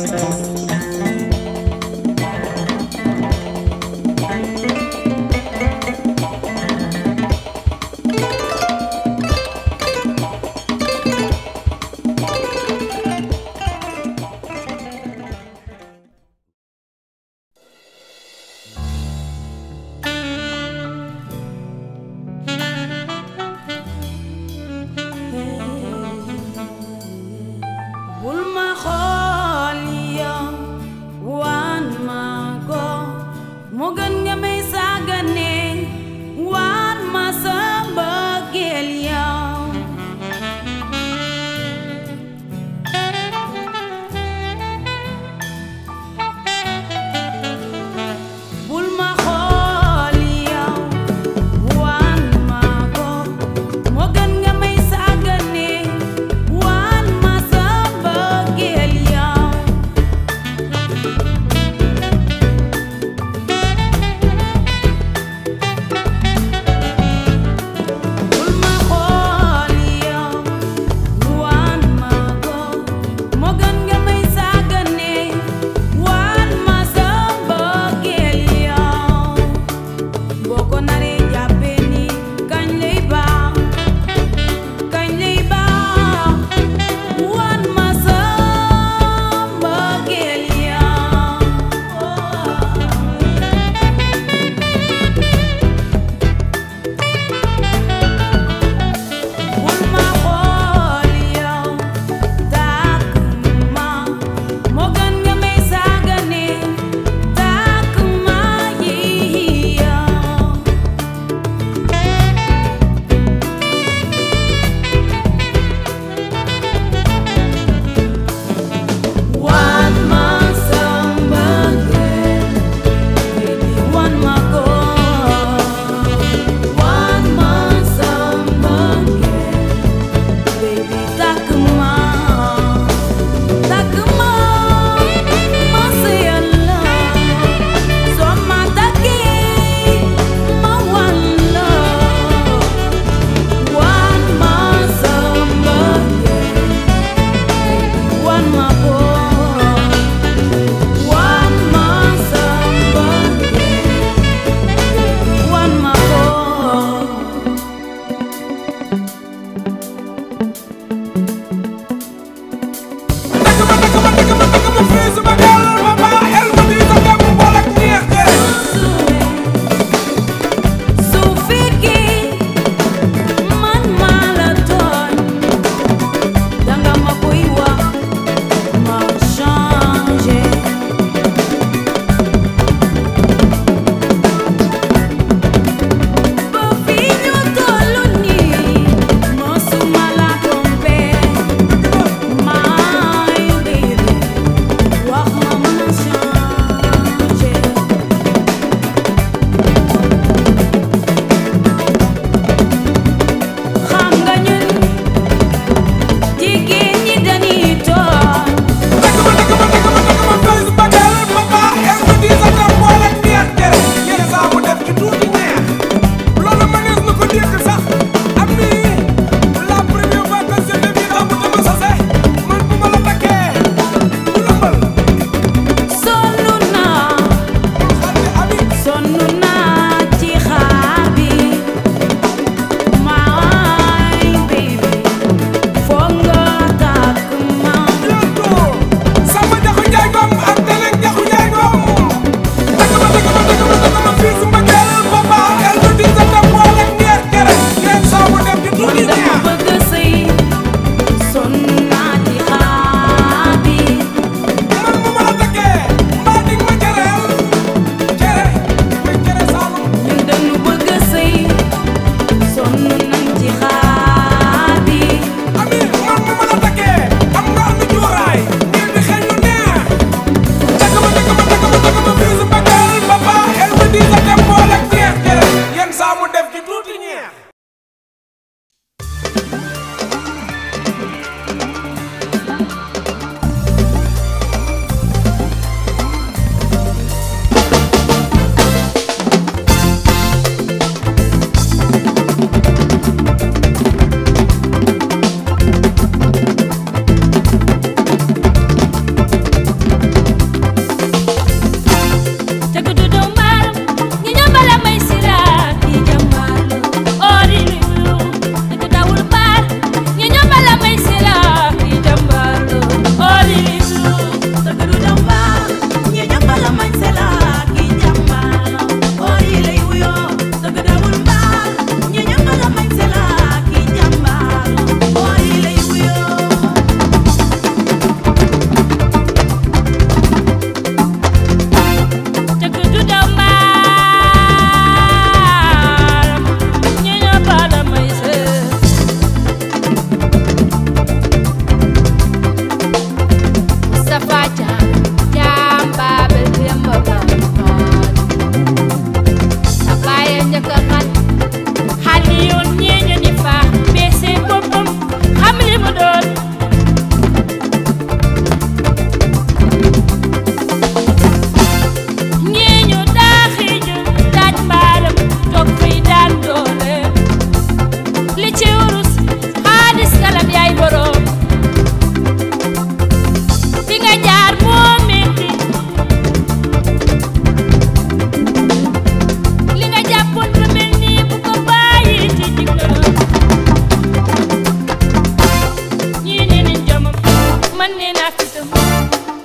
bul ma xool yow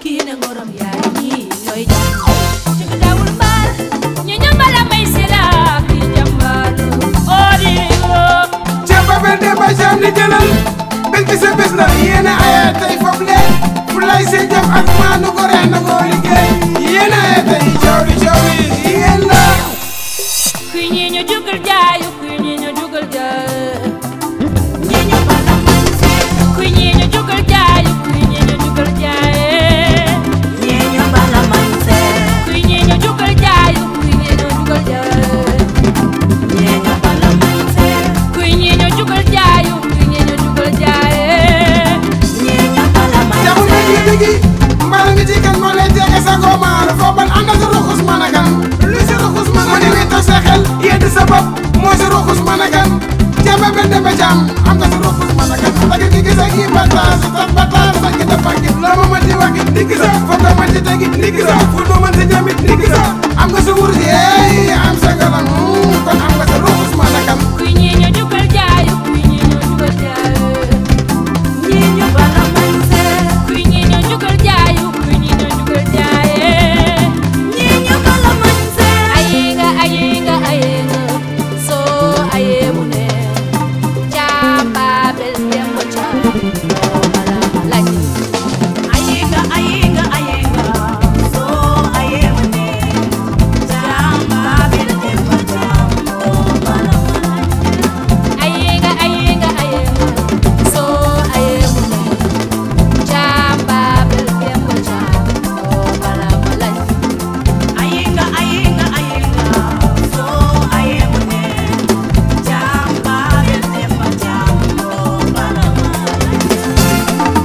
kii ne ngorom yaay ñii ñooy jàmm ci dawul mbaar ñu ñu mbala may si la kii jàmbaar odi ceeb ba benn de ba jaam di jëlal bés bi sa bés la yéen a aye tey foofu leen fu lay see jëf ak maanu ko ren na koo liggéey yéen a aye tey coow li coow li yéen la kuy ñii ñu jugal jaayu kuy ñii ñu jugal jaay ñii ñu mbala may si kuy ñii ñu jugal jaayu kuy ñii ñu jugal jaay ñii ñu bala man seet kuy ñii ñu jugal jaayu kuy ñii ñu jugal jaay ñii ñu bala man seet kuy ñii ñu jugal jaayu kuy ñii ñu jugal jaay ñii ñu bala man jamu na ji digi mbala mi ci kan moo lay tege sa goomaar foo ban ànd sa ruxus mën a kan lu si ruxus mën a kan mu ne sa xel yedd sa bopp moo si ruxus mën a kan ceeb ba benn de ba jaam am nga si ruxus mën a kan tagi gi gisa gi bataar si tax bataar sa gi dafa gi loo ma mën ci wax gi ndigg sa foo ko mën ci tegi ndigg sa fu nu mën ci jamit ndigg sa am nga sa wurus yeey am sa galam kon am nga sa ruxus mën a kan kuy ñii ñu jugal jaayu kuy ñii ñu jugal jaay ñii ñu bala man seet kuy ñii ñu jugal jaayu kuy ñii ñu jugal jaay ñii ñu bala man seet ayinga ayinga ayinga so aye mune chamba bel tembo cha mala lañ ayinga ayinga ayinga soo ayee mu ne jàmba bil demba jàmm doo bala man ayinga ayinga ayinga so aye mune chamba bel tembo cha mala lañ ayinga ayinga ayinga soo ayee mu ne jàmba bil demba jàmm doo bala man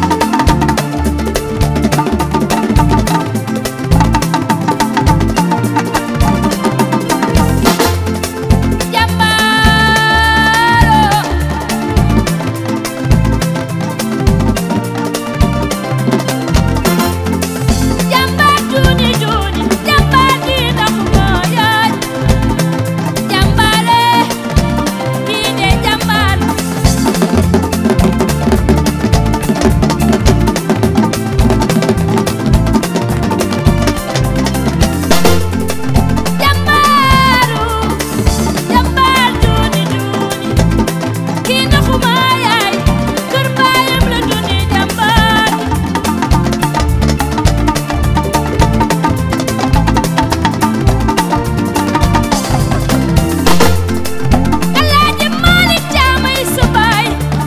jambaro Jambar juni juni jambar di ndax mooy jambare kii de jambar jambaru jambar juni juni kii ndax mooy kër baayam la juni jambar Alaaji Malik Caamay subaay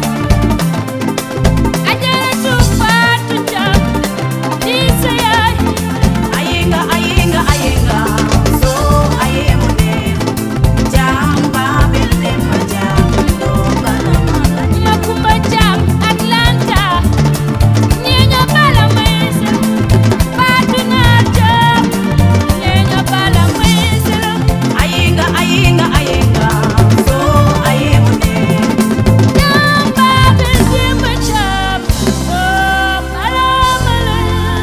Ajaratu Faatu Caam di sa yaay ayinga ayinga ayinga soo ayee mu ne jàmba bil demba jàmm doo bala man Makumba Caam Atlanta ñee ñoo bala may sa Faatu Naar Caam ñee ñoo bala may sa ayinga ayinga ayinga soo ayee mu ne Jamba bil Demba Caam oo bala bala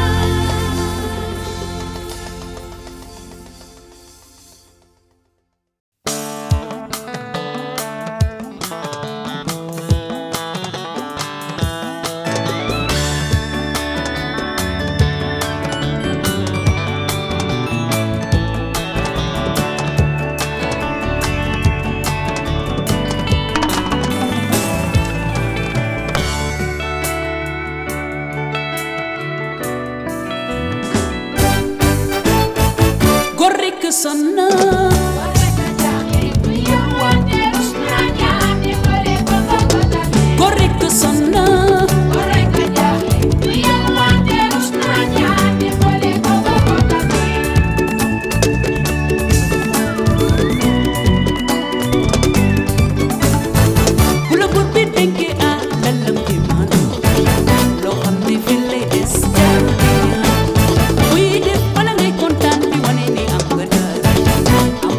góor rekk sonn góor rekk sonn bu la buur bi dénkee ah lalam ki man loo xam ne fi lay des jaar buy def bala ngay kontaan di wane ni am nga dara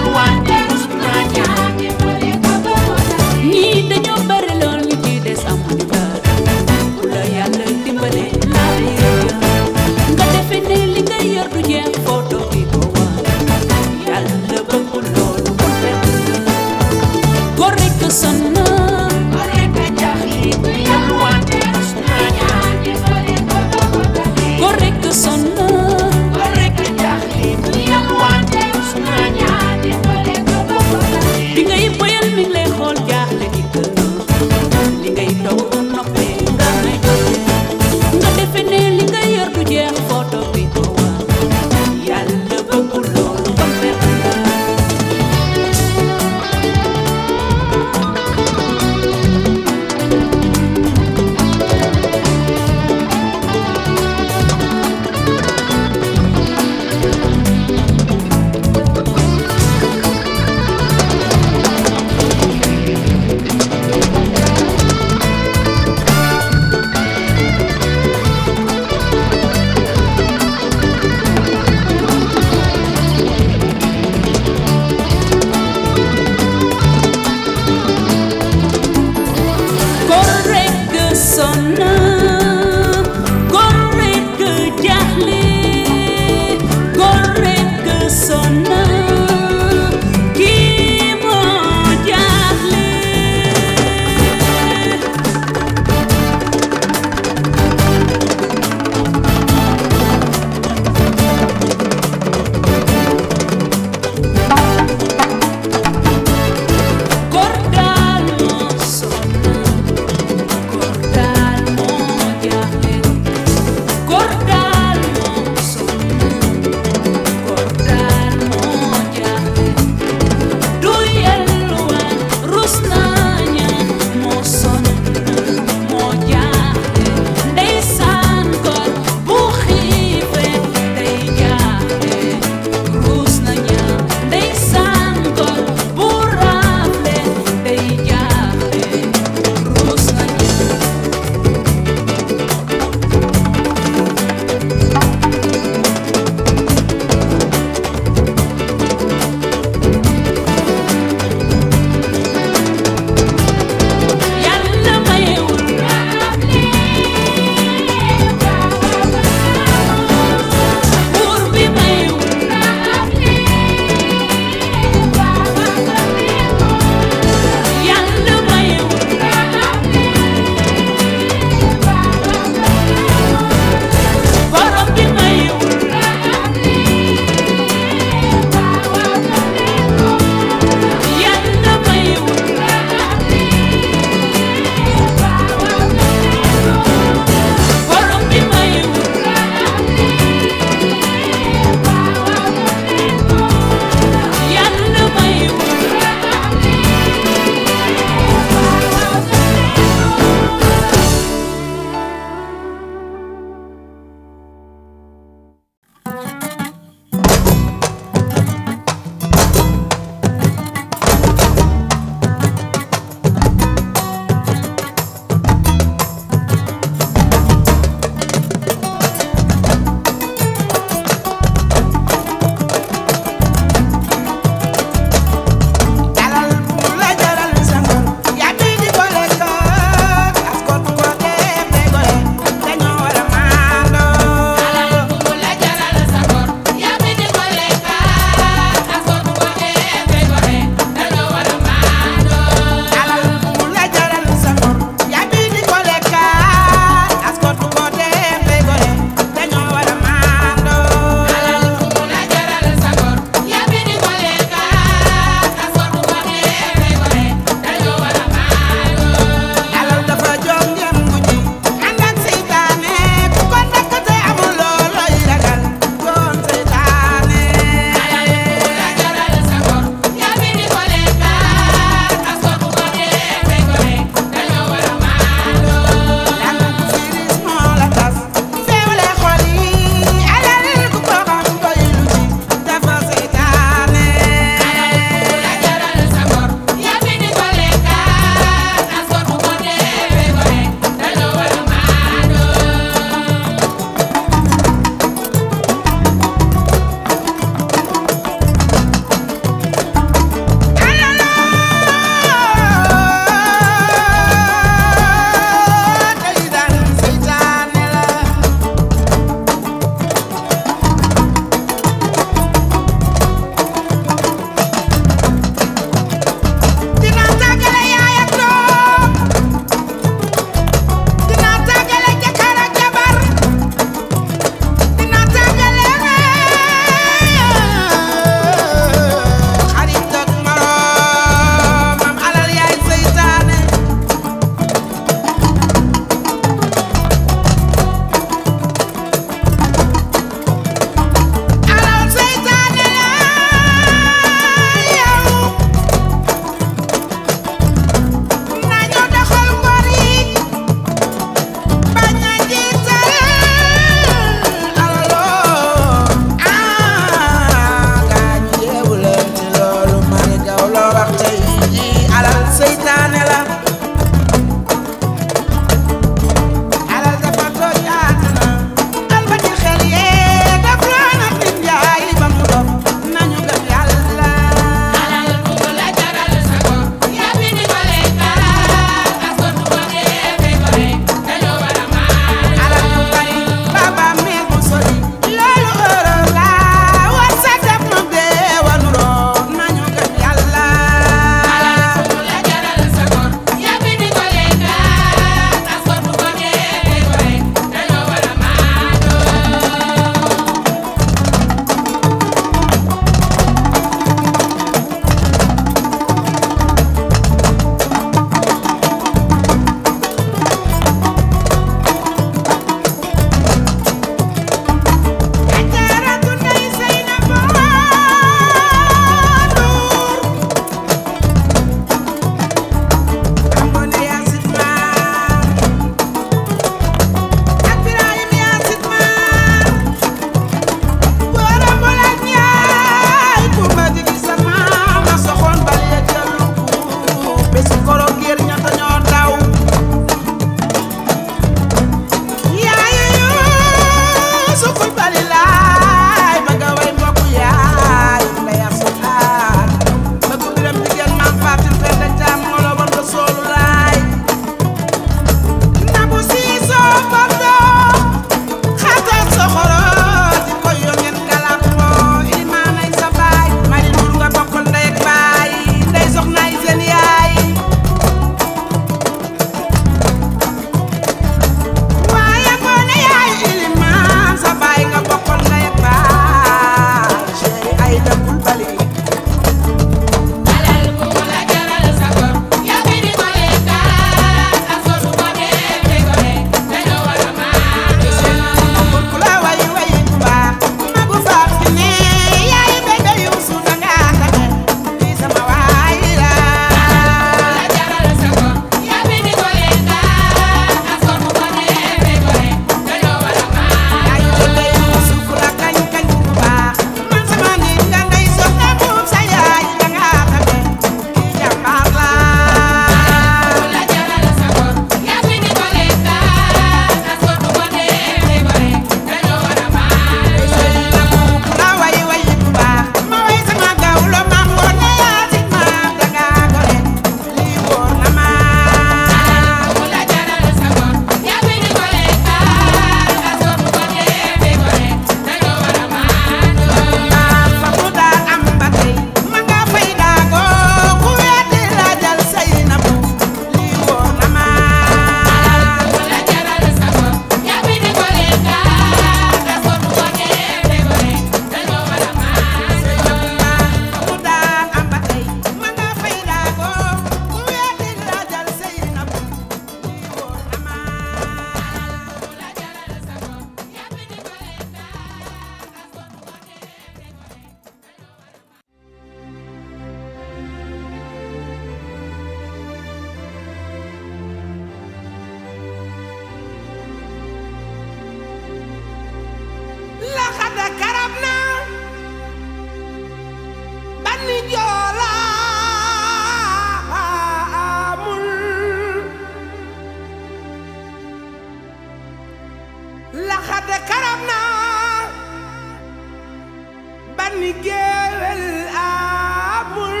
bànni géewel amul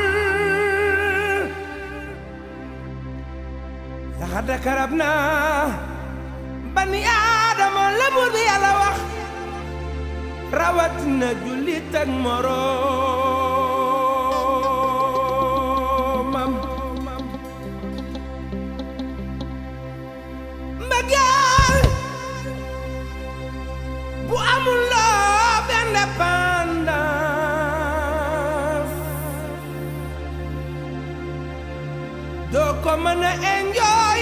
laxada karab naa bani aadama la buur bi yàlla wax rawat na jullit ak moroomam mbëggeel bu amul love indépendance doo ko mën a enjoy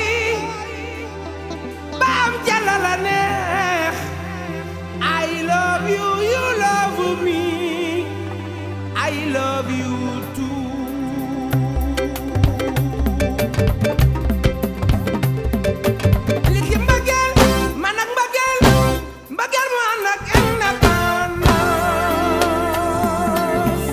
ba am jàlla la neex I love you you love me I love you too li ci mbëggeel man ak mbëggeel mbëggeel mu ànd ak indépendance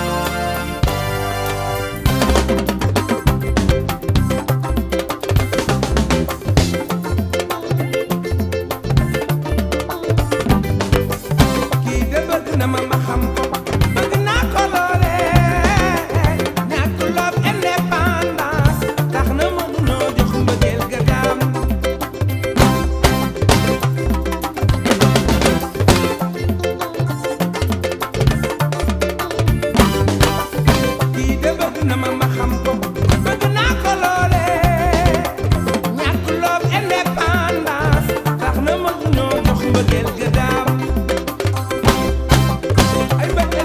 kii de bëgg na ma ma xam ko bëgg naa ko loole ñàkk love indépendance tax na mënunoo jox mbëggeel ga daam kii de bëgg na ma ma xam ko bëgg naa ko loole ñàkk love indépendance tax na mënunoo jox mbëggeel ga daam ay bëgg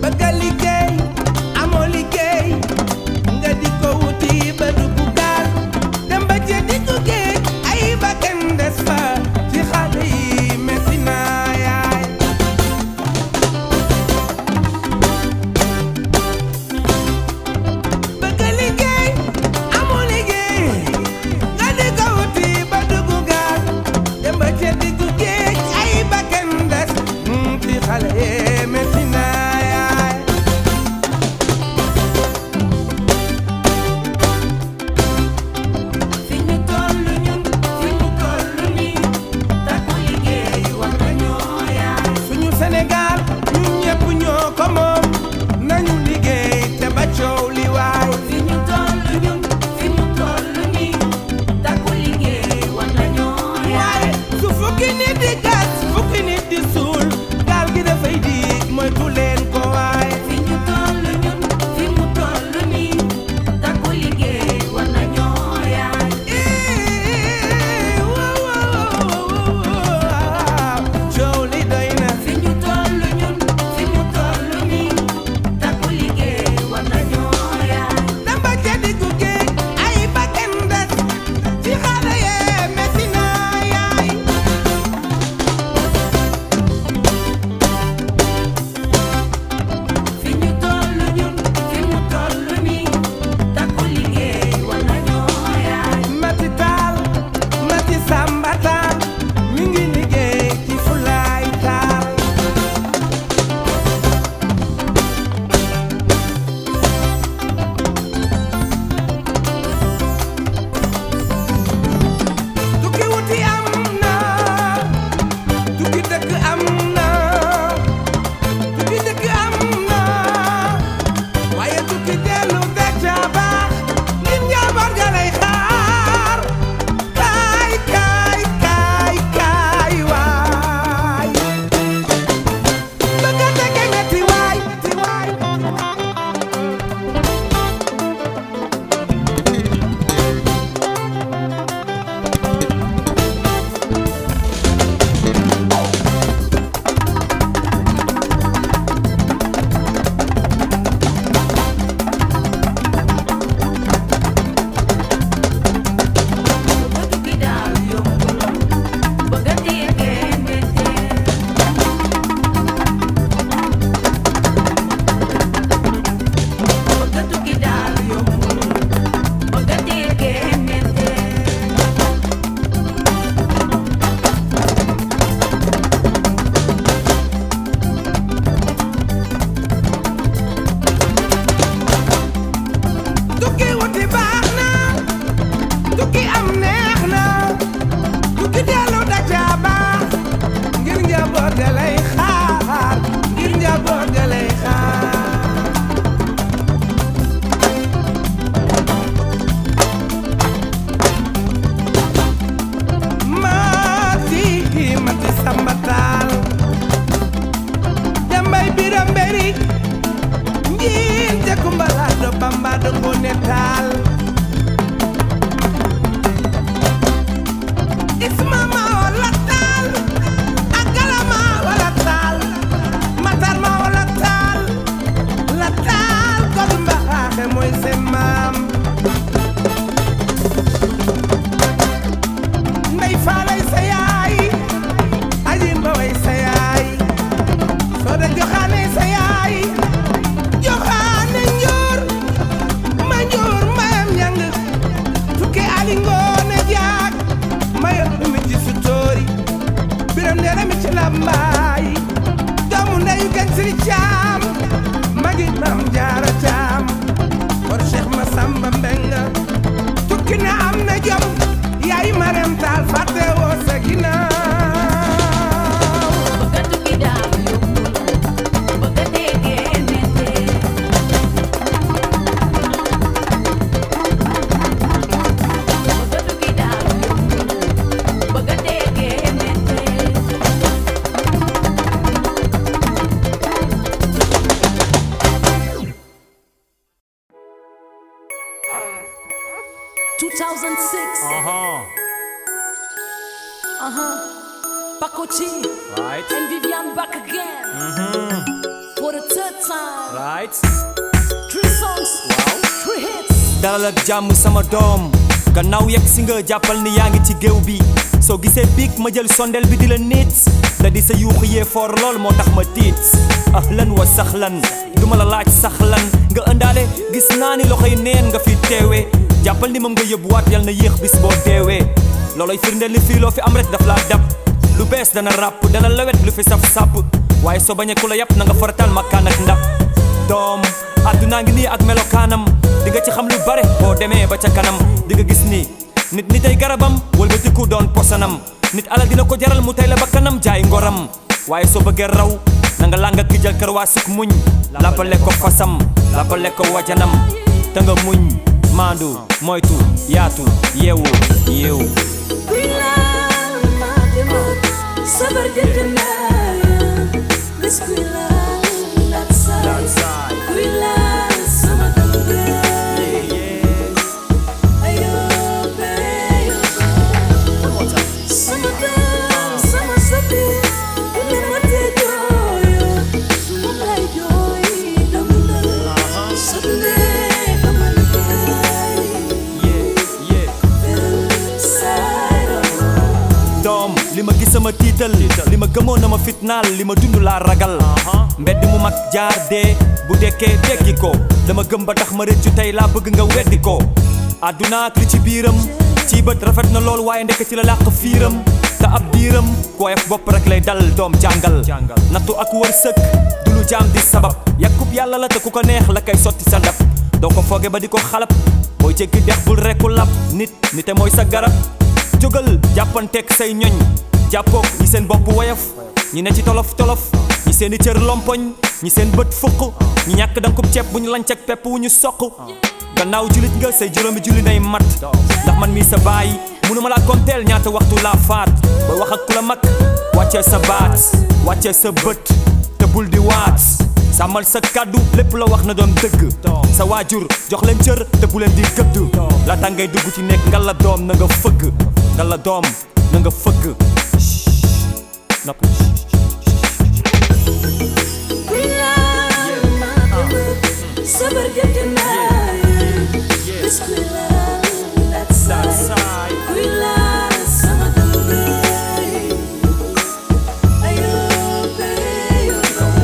bëgg a liggéey amoo liggéey nga di ko wuti ba dugg gaal dem ba ca diggu géej ay bakkan des fa ci xale yi metti na yaay bëgg a liggéey amoo liggéey nga di ko wuti ba dugg gaal dem ba ca diggu géej ay bakkan des mm, ci xale yi metti na yaay fi ñu tollu ñun fi ñu tollu nii takku liggéey war nañoo yaay suñu Sénégal ñun ñëpp ñoo ko moom nañu liggéey te ba coow li waay fi ñu tollu ñun fi ñu tollu nii takku liggéey war nañoo yaay waaye su fukki nit di gas fukki nit di suul gaal gi dafay diig moytu leen ko waay fi ñu tollu ñun fi mu tollu nii takku liggéey war nañoo yaay Ii, waaw, waaw, waaw, coow li doy na fi ñu tollu ñun fi mu tollu nii takku liggéey war nañoo yaay dem ba ca diggu géej ay bakkan des ci xale yee metti na yaay fi ñu tollu ñun fi mu tollu nii takku liggéey war nañoo yaay Mati Taal Mati Samba Taal mi ngi liggéey ci Fulaay Taal tukki wuti am na tukki dëkk am na tukki dëkk am na waaye tukki dellu da ca baax nit njaboot ga lay xaar kaay kaay kaay kaay waay bëgg a dëkk metti waay ti waay bëgg tukki daal yombul bëgg a déggee méttee bëgg tukki daal yombul bëgg a déggee méttee tukki wuti baax na tukki am neex na tukki dellu da ca baax ngir njaboot ga lay xaar ngir njaboot ga lay xaar mati mati samba taal jambay biram beri njiin te kumbala do bamba do ngone taal isma ma wala taal agala ma wala taal matar ma wala taal la taal god mbaxaaxe mooy seen maam ndey faalay sa yaay aji mbaway sa yaay soo da joxaane sa yaay joxaane njoor ma njoor mayam ñang tukke ali ngoone jaag mayo mi ci sutoori biram ndeera mi ci lambaay doomu ndeyu gan siri caam magi mam jaara caam war cheikh ma samba mbenga tukki na am na jom yaay marem taal fàtte woo sa ginnaaw bëgg tukki daal yombul bëgg a déggee méttee bëgg tukki daal yombul bëgg a déggee méttee 2006. Uh-huh. Uh-huh. Paco G Right. and Vivian back again for the third time. right Three songs. Wow. Three hits. dalal ak jàmm sama doom gannaaw yegg si nga jàppal ni yaa ngi ci géew bi soo gisee biig ma jël sondel bi di la nit da di sa yuuxu yee foor lool moo tax ma tiit ahlan wa saxlan duma la laaj saxlan nga ëndaale gis naa ni loxoy neen nga fi teewee jàppal ni moom nga yóbbuwaat yal na yéex bis boo deewee looloy firndeel ni fii loo fi am rek daf laa dab lu bees dana ràpp dana lawet lu fi saf sàpp waaye soo bañee ku la yàpp na nga faratal makkaan ak ndab doom àdduna ngi nii ak melokaanam di nga ci xam lu bare boo demee ba ca kanam di nga gis ni nit ni tey garabam wëlbatiku doon posanam nit ala dina ko jaral mu tey la ba kanam jaay ngoram waaye soo bëggee raw na nga làng ak jël kër waa suk muñ lappale ko fasam lappale ko wajanam te nga muñ maandu moytu yaatu yeewu yeewu Kuy laal ma demut, sabar jënd naa ya. Bés kuy laal that side. Kuy laal sama dëgg. Ayoo, bayo. Sama doom, sama sopi, ku ne ma te jooyo. Moom lay jooy, dama dal. Sottee ba ma liggéey. Side of doom li ma gis sama tiital li ma gëmoon na ma fitnaal li ma dund laa ragal mbedd mu mag jaar dee bu dekkee dekki ko dama gëm ba tax ma rëccu tey laa bëgg nga weddi ko àdduna ak li ci biiram ci bët rafet na lool waaye ndekk ci la làq fiiram te ab diiram kooyef bopp rek lay dal doom jàngal nattu ak wërsëg du lu jaam di sabab yàkkub yàlla la te ku ko neex la koy sotti sa ndab doo ko fooge ba di ko xalab booy jéggi dex bul rekku lab nit nite mooy sa garab jógal jàppanteeg say ñoñ jàppook ñi seen bopp woyof ñi ne ci tolof tolof ñi seen i cër lompoñ ñi seen bët fukk ñi ñàkk dankub ceeb bu ñu lanc ak pepp wu ñu soq gannaaw julit nga say juróomi julli nay mat ndax man mii sa baay munu ma laa konteel ñaata waxtu laa faat booy wax ak ku la mag wàccee sa baat wàccee sa bët te bul di waat sàmmal sa kàddu lépp la wax na doon dëgg sa waajur jox leen cër te bu leen di gëdd laata ngay dugg ci nekk nga la doom na nga fëgg nga la doom na nga fëgg nopp Kuy laal ma demut, sabar jënd naa ya. Bés kuy laal that side. Kuy laal sama dëgg. Ayoo, bayo.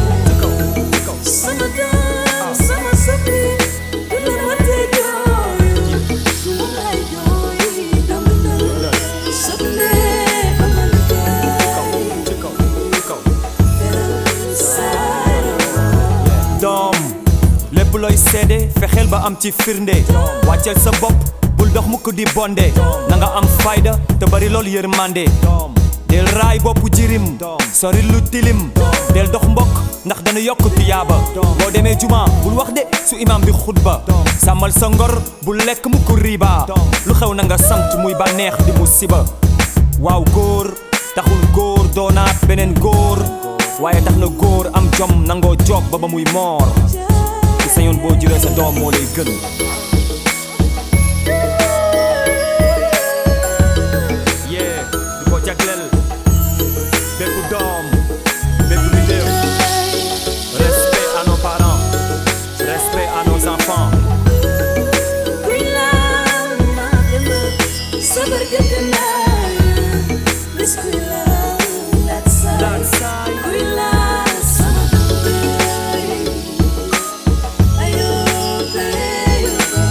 Sama doom, sama sopi, ku ne ma te jooyo. Moom lay jooy, dama dal. Sottee ba ma liggéey. Side of doom lépp looy seede fexeel ba am ci firnde wàcceel sa bopp bul dox mukk di bonde na nga am fayda te bari lool yërmande del raay boppu jirim sori lu tilim del dox mbokk ndax dana yokk tiyaaba boo demee juma bul wax de su imam bi xutba sàmmal sa ngor bul lekk mukk riba lu xew na nga sant muy bànneex di musiba waaw góor taxul góor doonaat beneen góor waaye tax na góor am jom nangoo joog ba ba muy moor ci sañoon boo juree sa doom moo lay gën yee di ko jagleel bépp doom bépp mbindéef respect à nos parents respect à nos enfants Kuy laal ma demut, sabar jënd naa ya. Bés kuy laal that side. Kuy laal sama dëgg. Ayoo, bayo.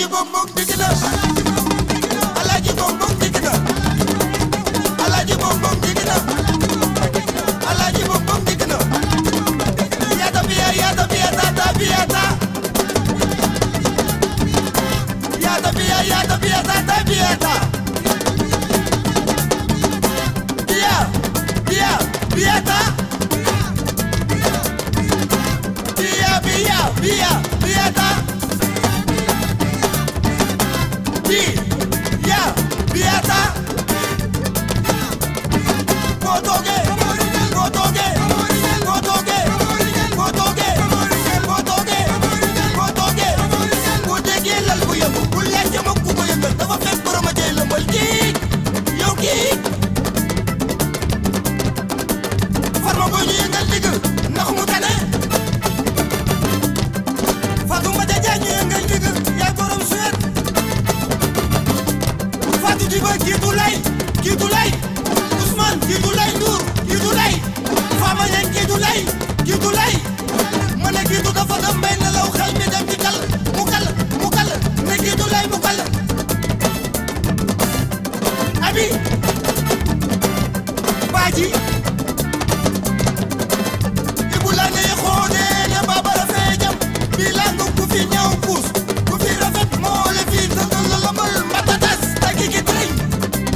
Alaaji Bom Bom dikk na Alaaji Bom Bom dikk na Alaaji Bom Bom dikk na Alaaji Bom Bom dikk na Yata biya yata biya tata biyata Yata biya yata biya tata biyata Biya biya biyata Biya biya biya biyata Bi ya biyata Motoge Motoge Motoge Motoge Motoge Motoge Bu déggee lal bu yëngu bu laajte ma ku ko yëngal dafa fekk borom a jëy lëmbal kii yow kii farma boo ñu yëngal digg ndax mu tane Fatou Mbadia Diagne ñu yëngal digg yaay borom suwet Fatou Diba jiitu lay jiitu lay Ousmane jiitu lay Ndour jiitu lay Fama Niang jiitu lay jiitu lay ma ne jiitu dafa dem bay nelaw xel mi dem ci kal mu kal mu kal ne jiitu lay mu kal abi baaji ibu la ne xoonee ne babara fee jam bi lang ku fi ñëw puus ku fi rafet moo le fi tëddal la lambal mbatatas tagi ki tëriñ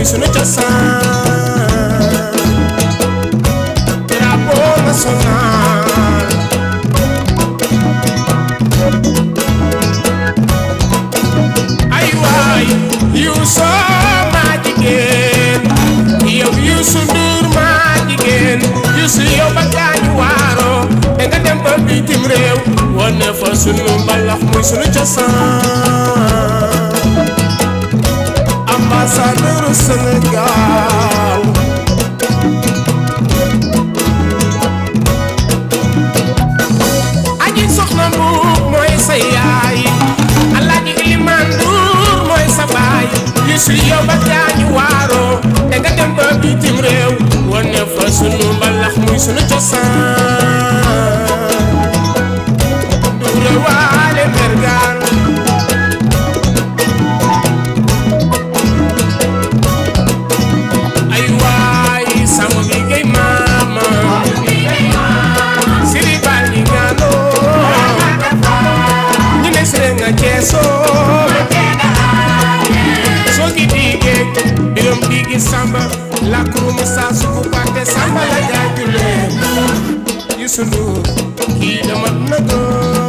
muy sunu cosaan drapeau national ay waay Youssou maa jigéen yow Youssou Ndour maa jigéen Youssou yow ba gaañu waaroo te nga dem ba bitim réew wane fa sunu mbalax muy sunu cosaan ambassadeur Sénégal aji soxna mbuub mooy sa yaay alaaji ilimaan nduur mooy sa baay Youssou yow ba gaañu waaroo te nga dem ba bitim réew wane fa sunu mbalax muy sunu cosaan nduure waale mergaan ay waay sama bi ngay maama siri bal ni ngano ñu ne sire nga ceeso soo gi dige birom digi samba la kuruma sa suku pate samba la jaajule Youssou Ndour kii dama na doon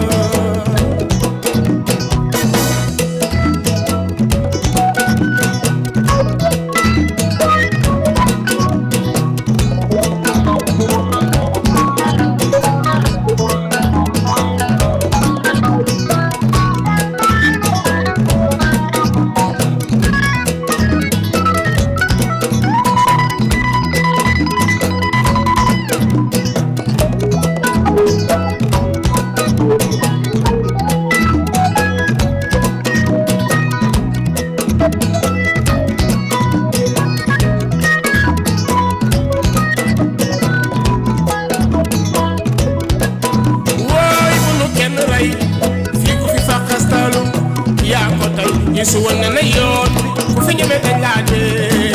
wooy bu nu kenn rey fii ku fi fàqastalu yaa ko tey Youssou wan na na yoon bi ku fi ñeme dañ laa dee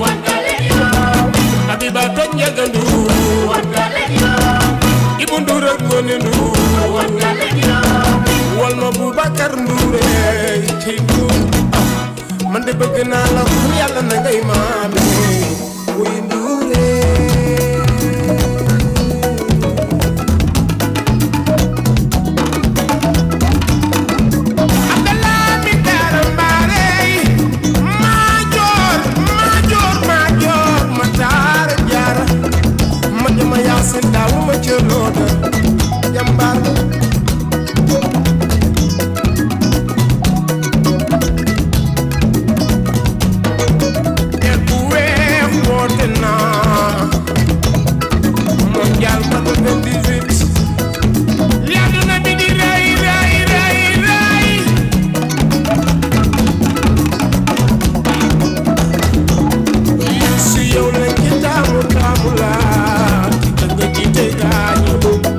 Habiba toj njëga nduur Ibu Nduur ak Ngoone Nduur wal ma Boubacar Nduure ci Nduur man de bëgg naa la xam yàlla na ngay maame wuy Nduure Abdallah mi dara mbaarey maajoor maajoor maajoor ma taara jaara ma jama yaasin daawu ma cëlooda jàmbaar el bu weex woote naa mondial ma 98 li àdduna bi di rey rey rey rey Youssou yow lañ ci taamu taamu laa ci nga jiite gaañu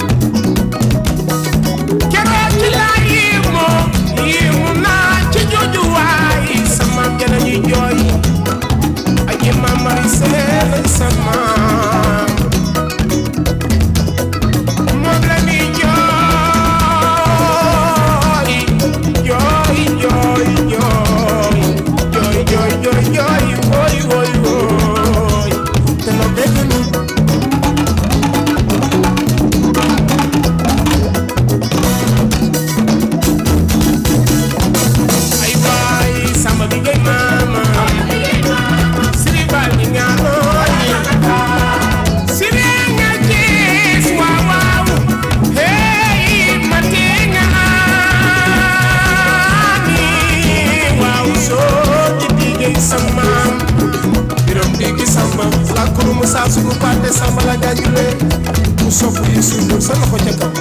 keroog ci laa yéemu yéemu naa ci jooju waay sama gën a ñuy jooy aji mamari seen sama moom la ñuy jooy jooy jooy jooy jooy jooy jooy jooy woy woy woy te la dégg ni ay waay samba bi ngay maama siri bal ni nga nooy siri nga gis waaw waaw hey ma tee nga ami waaw soo ci digay sama birom digi samba la kuru mu saa sugu paate samba la jaajule mu sopp yi sundur sa loxo ca kaw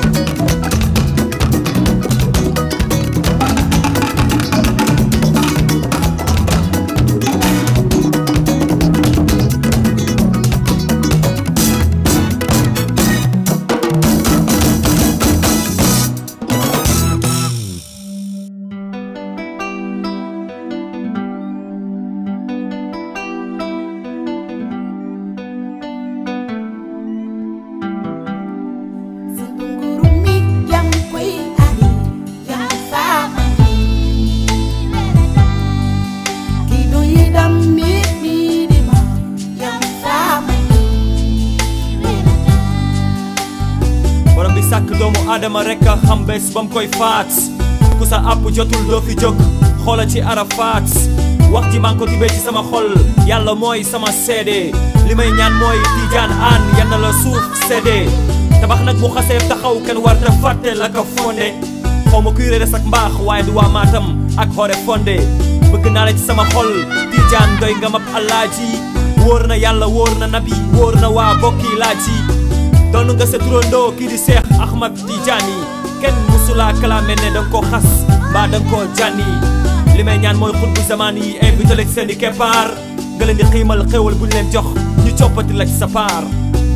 Sabungu aadama rek a xam bés ba mu koy faat ku sa àpp jotul doo fi jóg xoola ci arafaat wax ji maa ngi ko tibee ci sama xol yàlla mooy sama seede li may ñaan mooy tiijaan aan yal na la suuf seede tabax nag bu xasee taxaw kenn war ta fàtte la ko fonde xaw ma kuy reere sak mbaax waaye du waa maatam ak xoore fonde bëgg naa la ci sama xol tiijaan doy nga mab alaaji wóor na yàlla wóor na nabi wóor na waa bokki laaji doon nga sa turandoo kii di seex ahmad tijaani kenn musulaa kalaame ne danga ko xas mbaa danga ko jànni li may ñaan mooy xut bu zamaan yi invité la ci seen i keppaar nga leen di xiimal xéwal bu ñu leen jox ñu coppati la ci sa paar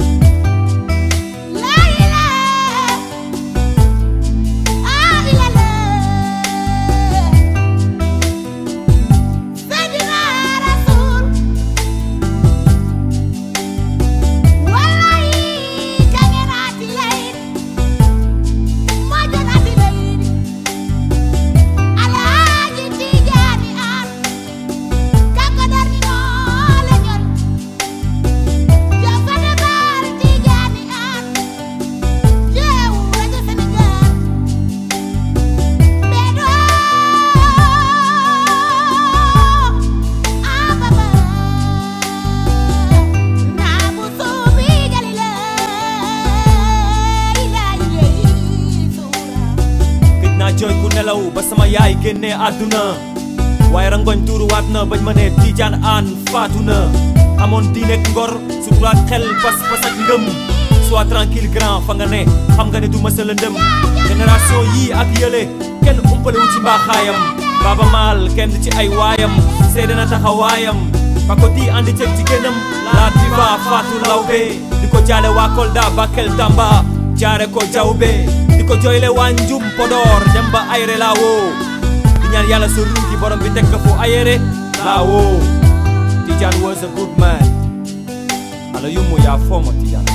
gëj naa jooy ku nelaw ba sama yaay génnee àdduna waaye rangoñ tuuruwaat na bañ ma ne tiijaan aan faatu na amoon diineek ngor suturaat xel pas-pas ak ngëm sois tranquille grand fa nga ne xam nga ne du mësa lëndëm génération yii ak yële kenn umpale wu ci mbaaxaayam baaba maal kenn ci ay waayam seede na taxawaayam pakoti andi ceeg jigéenam la diva faatu lawbe di ko jaale waa Kolda Bakel Tamba jaare ko jawbe di ko jooyle waa njum Podor dem ba ayre laa woo di ñaan yàlla sa ruugi borom bi teg ko fu ayere laa woo Tidiane was a good man ala yumu yaa fooma Tidiane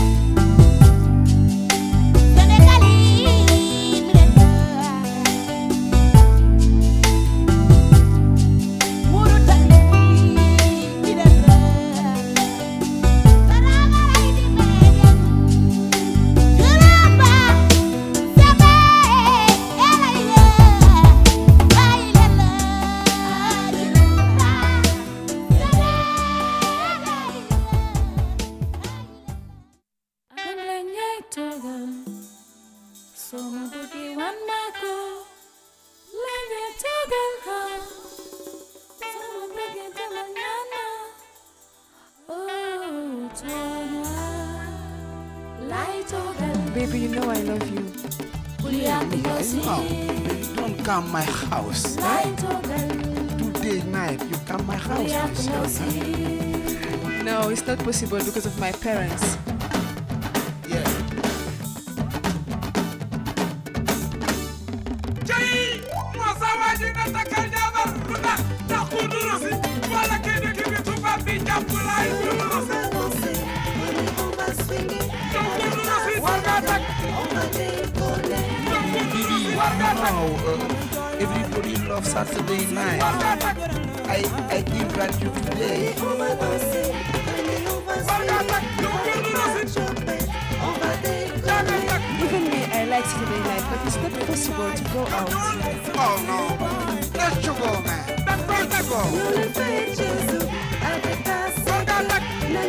Kan la ñay toogal soo ma bëggee wan ma ko la ñay toogal ha soo ma bëggee demal ñaan ma oh toogal lay toogal Baby, you know I love you. bul yàq yow si Now, baby, don't come my house. lay toogal Today night, you come my bul house. yàq yow si No, it's not possible because of my parents. Yeah. Jai, masa waji na takal jabar lu tax ndax ku duru si wala kii di kii bi tubaab bi jàpp laay duru si yow ku duru si war ngaa takk yow ku duru si war ngaa takk Now, uh, everybody loves Saturday night. war ngaa takk I, I give that you today. war ngaa takk yow ku duru si yaa ngi takk Even me, I like Saturday night, but it's not possible to go out. Oh no. Let's you go, man. da nga koy takk war ngaa takk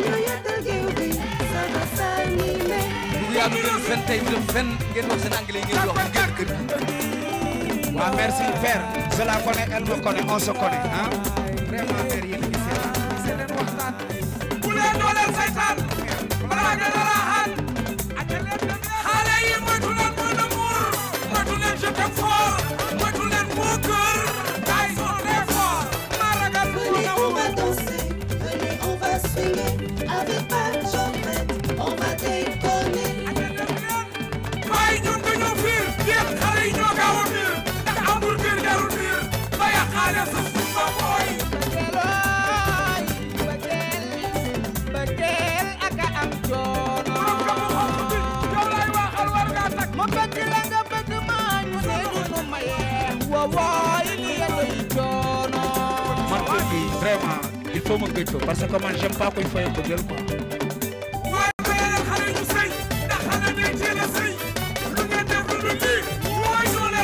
du yaa du dem fen tey du dem fen ngeen wax seen anglais ngeen di wax ngeen kër Ah, merci, père. Je la connais, elle me connaît, on se connaît. Hein? Vraiment, père, yéen a ngi seet. C'est leen waxtaan. bu leen dooleel saytaan balaa nga dara xaal xale yi moytu leen mot d'amour moytu leen je t'aime fort moytu leen mon cœur gars yi sont très forts maa ragal mot d'amour waaye ñun dañoo fiir yéen xale yi ñoo gaaw a fiir ndax amul fiir jarul fiir ba yàqaale sa sumba booy borom ka mu xonq bi yow lay waxal war ngaa takk Man kër gi vraiment il faut ma gëj ko parce que man j'aime pas koy fay bëggal quoi. waaye ba yeneen xale ñu sëy ndax xale day teel a sëy lu ngeen def lu dul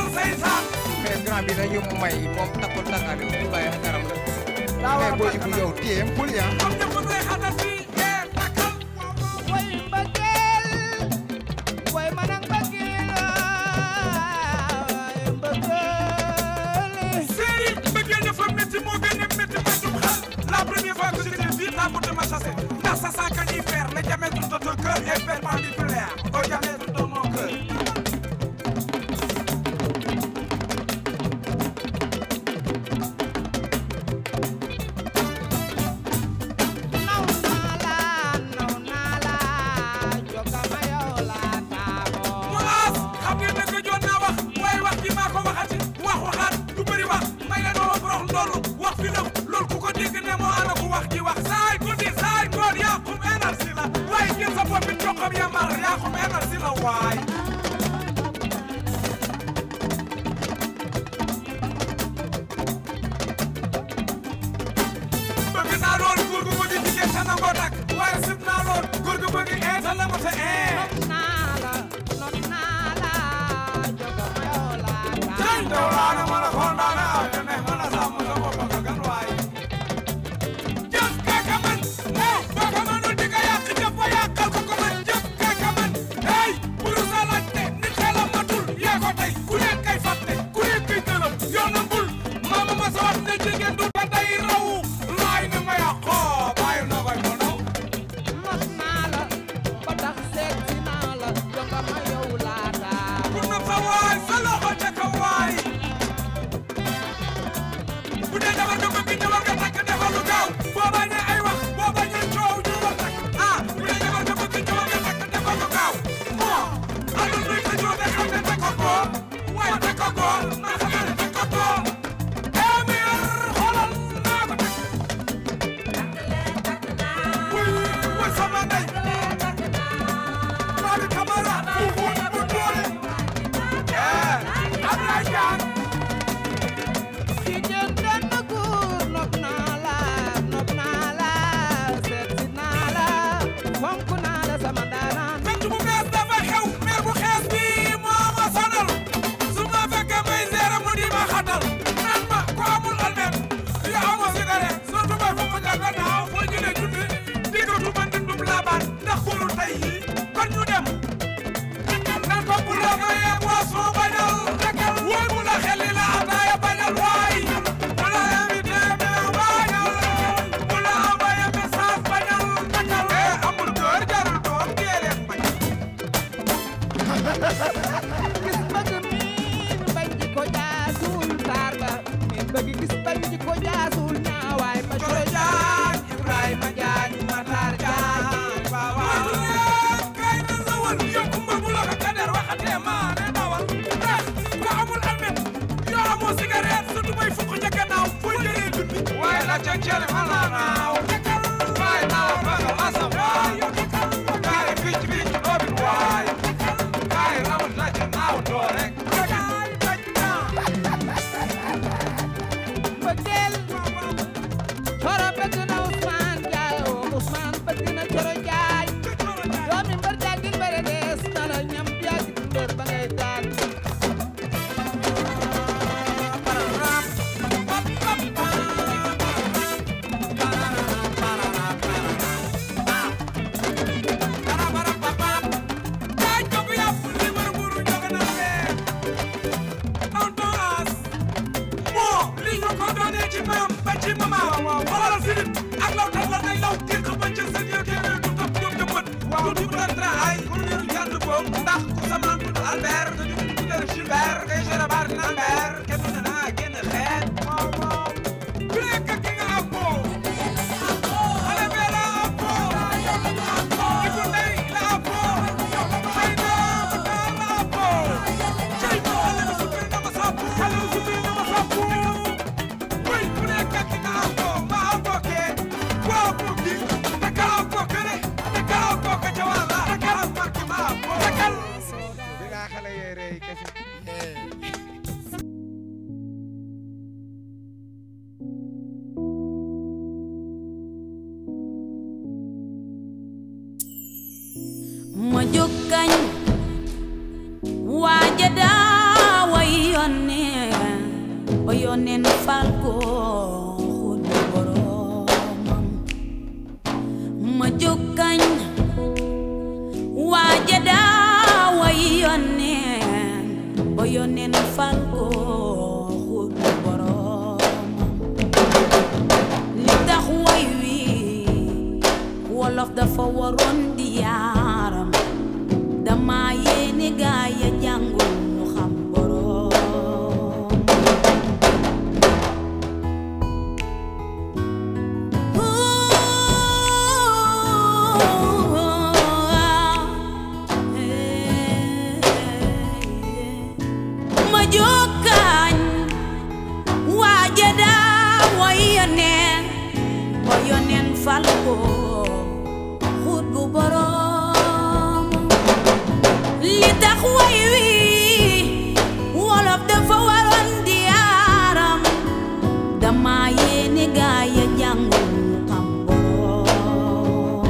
seytaan mais grand bi dañu may moom takkul takkaale bu bàyyi garam la daa war a mais boo takkal bu yow téye bul yaa am ñëpp ngay xatal fii eh takkal way mbëggeel way man ak mbëggeel way mbëggeel série bëggee dafa métti moo gën a métti ma jum xel la première fois que je t'ai vu la beauté m'a chassé ndax sa sang canifère le diamètre de ton cœur est perpendiculaire au diamètre de mon cœur naw naa la naw naa la jokama yow la taabo Mulaas xam ngeen ne que joon naa wax waaye wax ji maa ko waxati wax waxaat du bëri wax may la doon rox loolu wax fi lëf loolu ku ko dégg ne moo ana ko wax ji wax saay guddi saay ngoon yaa xum énergie la waaye jël sa bopp bi joxam yambar yaa xum énergie la waay bëgg naa lool góor gu bëgg jigéen sa nangoo takk waaye sib naa lool góor gu bëgg ee sa nangu sa ee naa la not naa la jokama yow la Jai taabo Daulana mana khondana ne mana samu sa bopp nga gan waay jëf kaka man eh baka manul di nga yàq jëf ba yàqal ko ko man jëf kaka man hey buru sa laajte nit xelam matul yaa ko tey ku nekk kay fàtte ku nekk kay gëlëm yoonam bul maama ma sa wax ne jigéen du ba day raw laay ne ma yàqoo bàyyi na koy mo naw not naa la ba tax seet si naa la jokama yow la taabo ku na fa waay sa loxo ca kaw waay bu dee jabar nga bëgg jabar nga takk defal lu gaaw boo bañee ay wax boo bañee coow ñu wax nag ah bu dee jabar nga bëgg jabar nga takk defal lu gaaw bon alal luy ko joo de xam ne teg ko ko waaye teg ko ko naa xam ne teg ko ko émir xoolal naa ko teg wuy wuy sama ndey Mali Camara bu bu bu doole eh Ablaye Diagne jigéen benn góor nopp naa la nopp naa la seet si naa la fonk naa la sama ndaanaan fekk bu bees dafa xew mer bu xees bi moo ma sonal su ma fekkee may seere mu di ma xatal naan ma ko amul almet yu amoo cigarette surtout may foofu nga gannaaw foo jëlee junni diggatu ma ndindum laabaan ndax góoru tey yi kon ñu dem nan ko bu la mayee boisson bañal woy bu la xel li la ataaya bañal waay bu la invité mais bañal bu la envoyé message bañal eh amul kër jarul doom dee leen bañ gis bëgg miin bañ ji ko jaasul taar ba miin bëgg gis bañ ji ko jaasul ñaawaay ma Coro Jaañ Ibrahima Jaañ Matar Jaañ waaw waaw kay na sawal yow kumba bu la ko kader waxatee maa ne dawal ndax ku amul almet yoo amoo cigarette surtout may fukk ca gannaaw foo jëlee junni waaye la ca cere ma la naaw waaye naaw bagal asam waay kaay picc picc doobin waay kaay rawal na ca naaw doo rek bëggeel Coro bëgg na Ousmane Jaay Ousmane bëgg na Coro Jaay doomi mbër jàngil bëre dees na la ñam yàgg mbër ba ngay daan ndax ku sama tudd Albert te ñu tuddee Gilbert ngay géré bar dina Albert kenn du ne da ngaa génn xeet waaw waaw ku nekk ki nga am ko xale bee la am ko Ibu Ndey la am ko xëy na Matar la am ko cey xale bi suppi na ma sàpp xale bi suppi na ma sàpp wuy ku nekk ki nga am ko ma am ko kee ku am ko kii te ka am ko kële te ka am ko ka ca wàlla te ka am ko ki ma am ko te kal bi nga xale yee rey kese fal ko xut borom li tax way wi wolof dafa waroon di yaaram dama yéene gaa ya jàngul ñu xam borom ma jokkañ waaja daa way yoneen ba yoneen fal ko xut bu borom li tax way wi wolof dafa waroon di yaaram dama yéene gaa ya jàngul ñu xam borom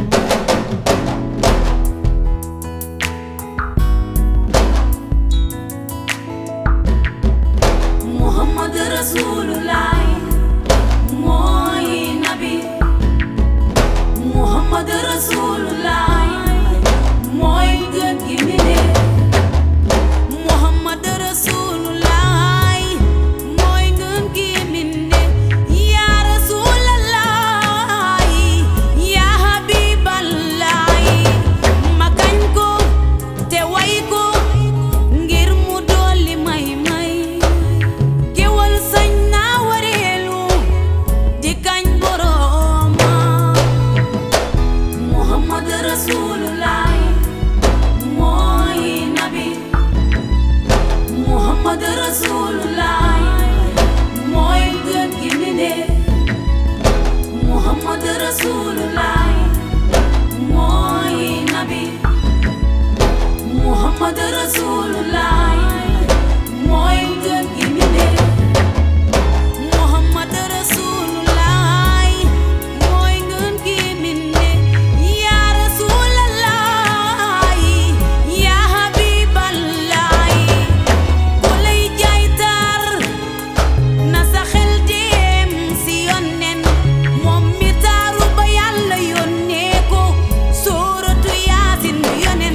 Muhammad Rasulullah mooy nabi Muhammad Rasulullah mooy gën gi mbindéef Muhammad Rasulullah mooy gën gi mbindéef yaa Rasulallah yaa Habiballah ma kañ ko te way ko ngir mu dolli may may géwal sañ naa wareelu di kañ borooma Muhammad Rasulullah mooy nabi Muhammad Rasulullah mooy gën gi mbindéef Muhammad Rasulullah mooy nabi Muhammad Rasulullah mooy gën gi mbindéef Muhammad Rasulullah mooy gën gi mbindéef yaa Rasulallah yaa Habiballah ku lay jaay taar na sa xel dem si yonnen moom mi taaru ba yàlla yónnee ko sóoratu yaasin yonen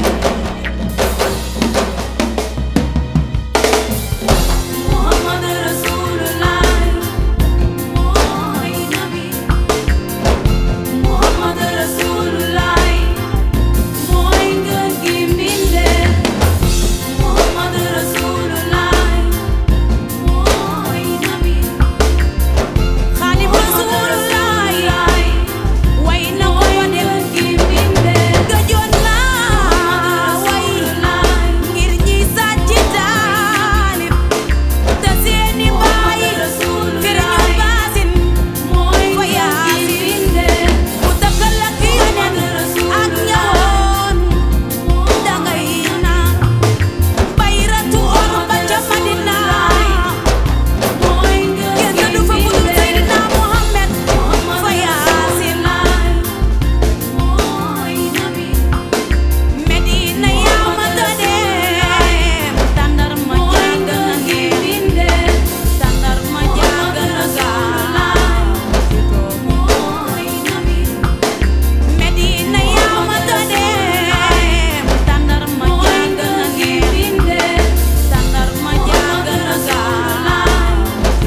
Muhammad Rasulullah mooy nabi Muhammad Rasulullah mooy ngën gi mbindeef Muhammad Rasulullah mooy nabi Xaadim Rasulullah way na ko dem gi mbindeef gëjoon naa way ngir ñi sàcc taalib te seeni baay fir ñu baasin mooy fa yaasin mu takkal ak yeneen ak ñawoon dangay naan bayratu or ba ca Madina kenn du fa budul Seydina Muhammad fa yaasin Medina yaa ma dem tàndar ma jàng na ngirinde tàndar ma jàng na gaal Medina yaa ma dem tàndar ma jàng na ngirinde tàndar ma jàng na gaal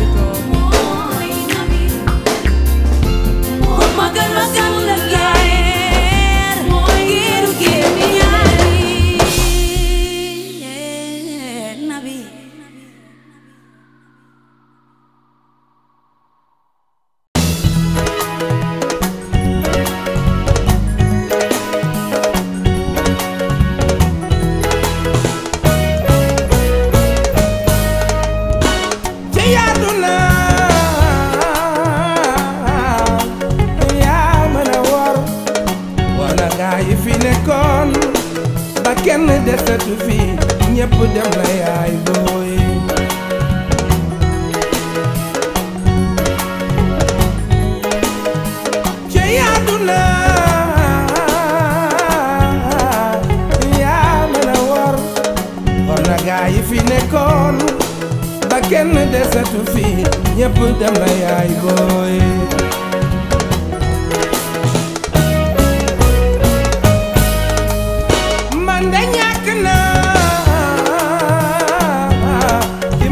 Muhammad Rasulullah giiru génn ñaari nabi ci àdduna yaa mën a wor wala gaa yi fi nekkoon ba kenn desatu fi ñépp dem na yaay booy ci àdduna yaa mën a wor wala gaa yi fi nekkoon ba kenn desatu fi ñépp dem na yaay booy man de ñàkk naa ci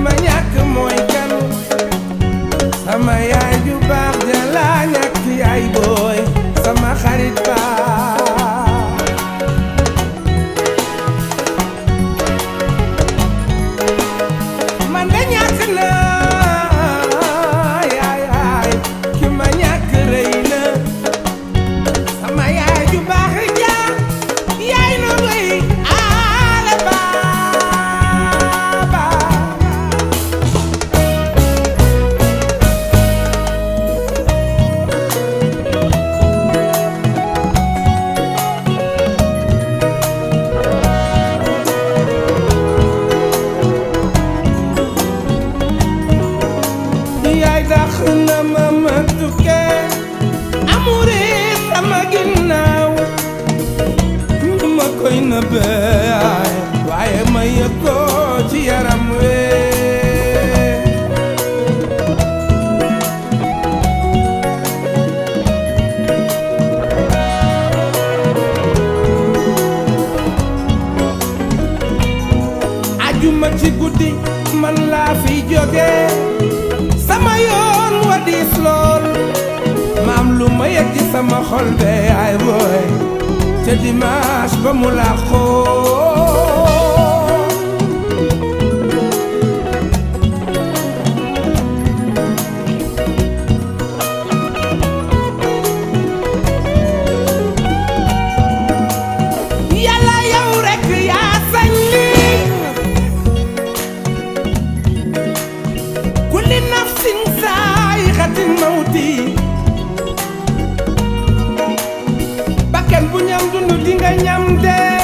na yaay yaay ki ma ñàkk rëy na sama yaay ju baax ja yaay na koy aale baaba yaay dax na ma ma tukkee amure sama ginnaaw ñu ma koy nëbbee waaye ma yëg ko ci yaram wee ajuma ci guddi man laa fi jóge sama yoon wa diis lool maam lu ma yëg ci sama xol be ay booy te dimanche ba mu làqoo yàlla yow rekk yaa sañ lii kulli nafsin saayixatin mawti bakkan bu ñam dund di nga ñam dee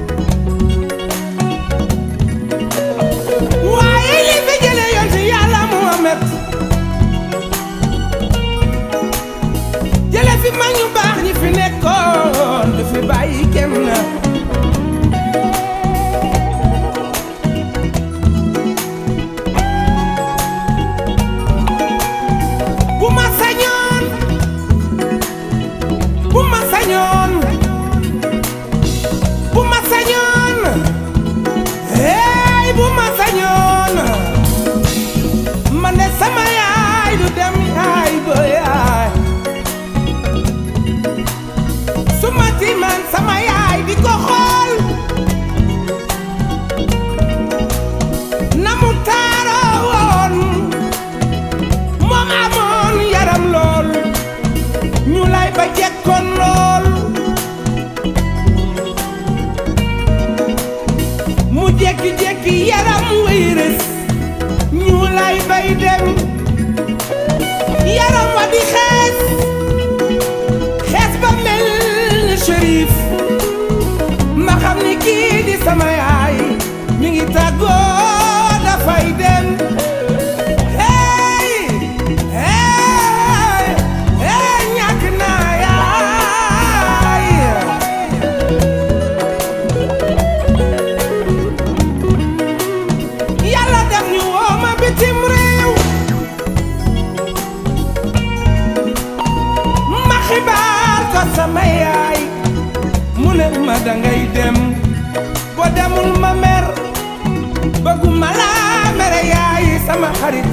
waaye li fi jële yoon ci yàlla Muhammad jële fi mag ñu baax ñi fi nekkoon du fi bàyyi kenn na bu ma sañoon bu ma sañoon bu ma sañoon hey bu ma sañoon ma ne sama yaay du dem yaay ba yaay su ma tiimaan sama yaay di ko xool na mu taaroo woon moom amoon yaram lool ñu lay ba jekkoon lool mu jekki-jekki yaram way rës ñu lay bay dem yaram wa di xees xees ba mel ni shérif ma xam ni kii di sama yaay mi ngi tàggoo dafay dem hey hey hey ñàkk naa yaay yàlla def ñu woo ma bitim réew ma xibaar ko sama yaay mu ne ma dangay dem boo demul ma mer bëgguma laa mere yaay sama xarit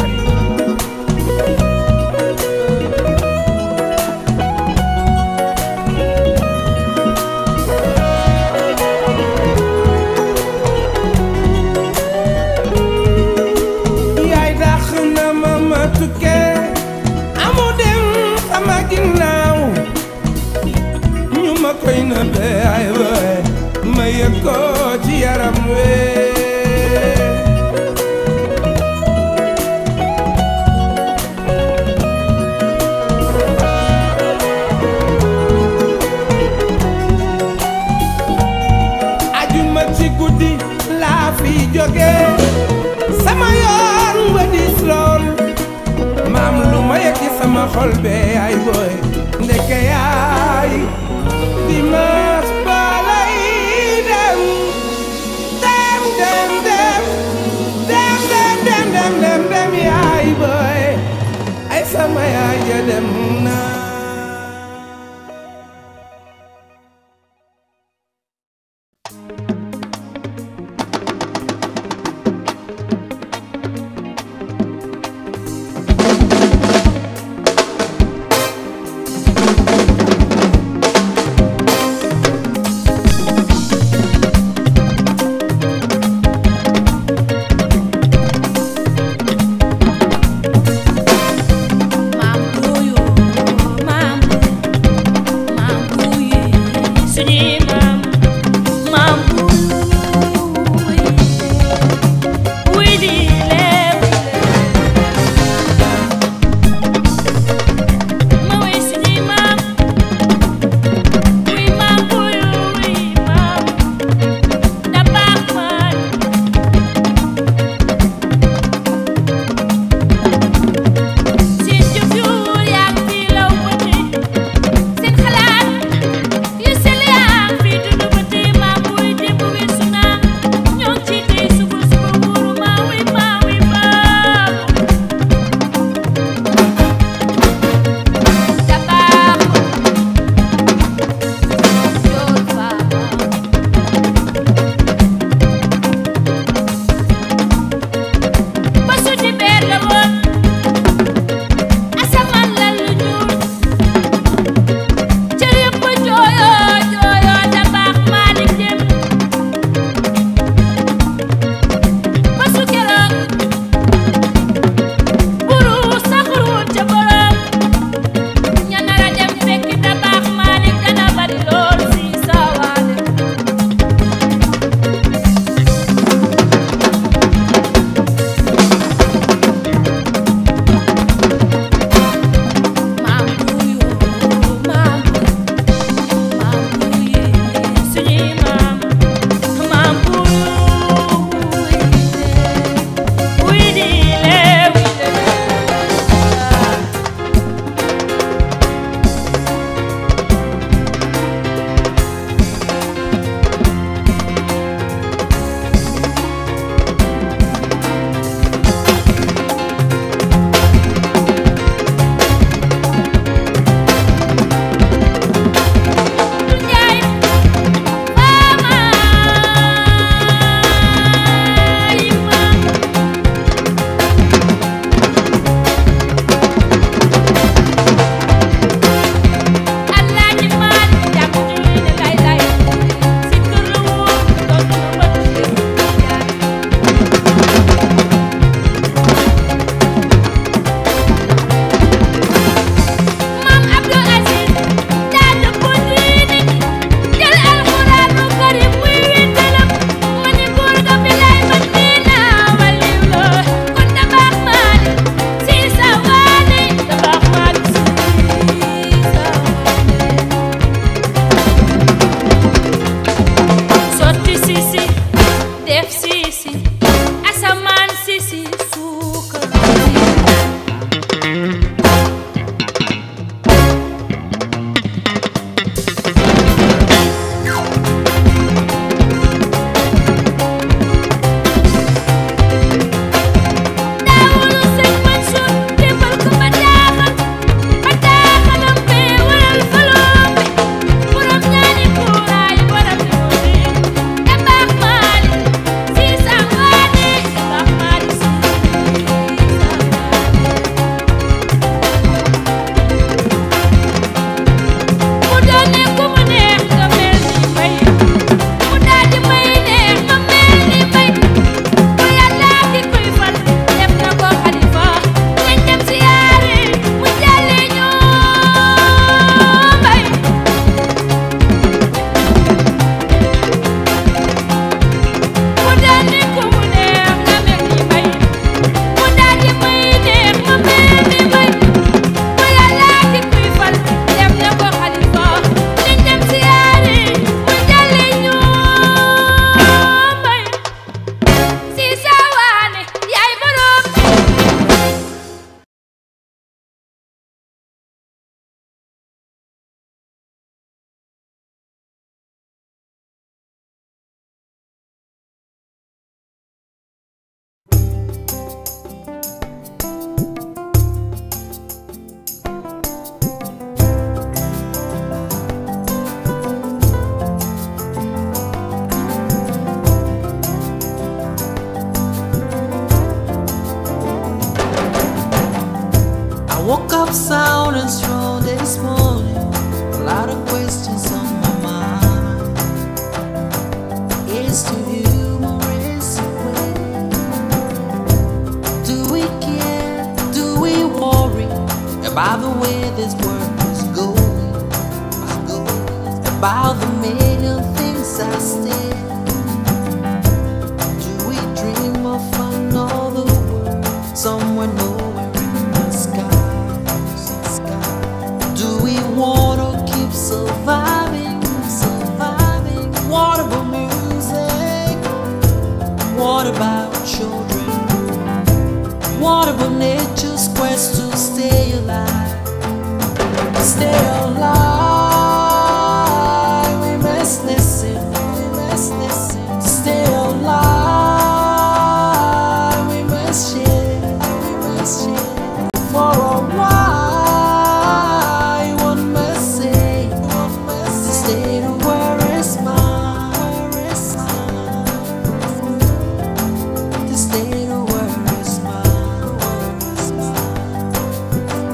yaay dàq na ma ma tukkee amu dem sama ginnaaw ñu ma koy nëbbee ay waay ma yëg ko ci yaram wee ajuma ci guddi laa fi jóge sama yoon wa dis lool maam lu ma yëg ci sama xol bee ay booy ndeke yaay dimanche ba lay dem dem dem dem dem dem dem dem dem dem yaay booy ay sama yaay ja dem na I woke up sound and strong this morning. A lot of questions on my mind. Is to you more is it way? Do we care? Do we worry about the way this world is going? About the million things I still. Do we dream of another world somewhere nowhere in the sky? Do we wanna keep surviving, surviving? What about music? What about children? What about nature's quest to stay alive? Stay alive. We must listen. We must listen. Stay alive. We must share. We must share. For a while, one must say, one must stay to where is mine, where is mine. To stay to where is mine, where is mine.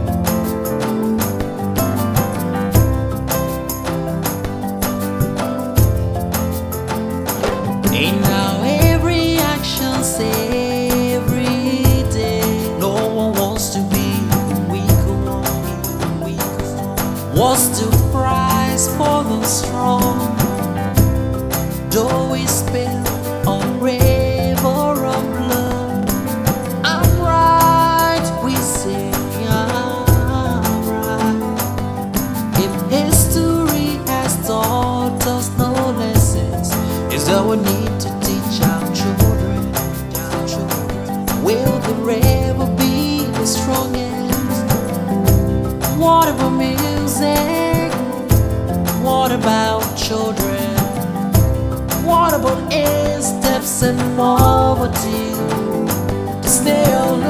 And now every action say every day No one wants to be the weaker one What's the price for the strong? Though we spill on river of blood I'm right, we say I'm right if history has taught us no lessons, is that we need to teach our children. Our children. Will the river be the strongest? What about music? What about children? What about eight steps and poverty? To stay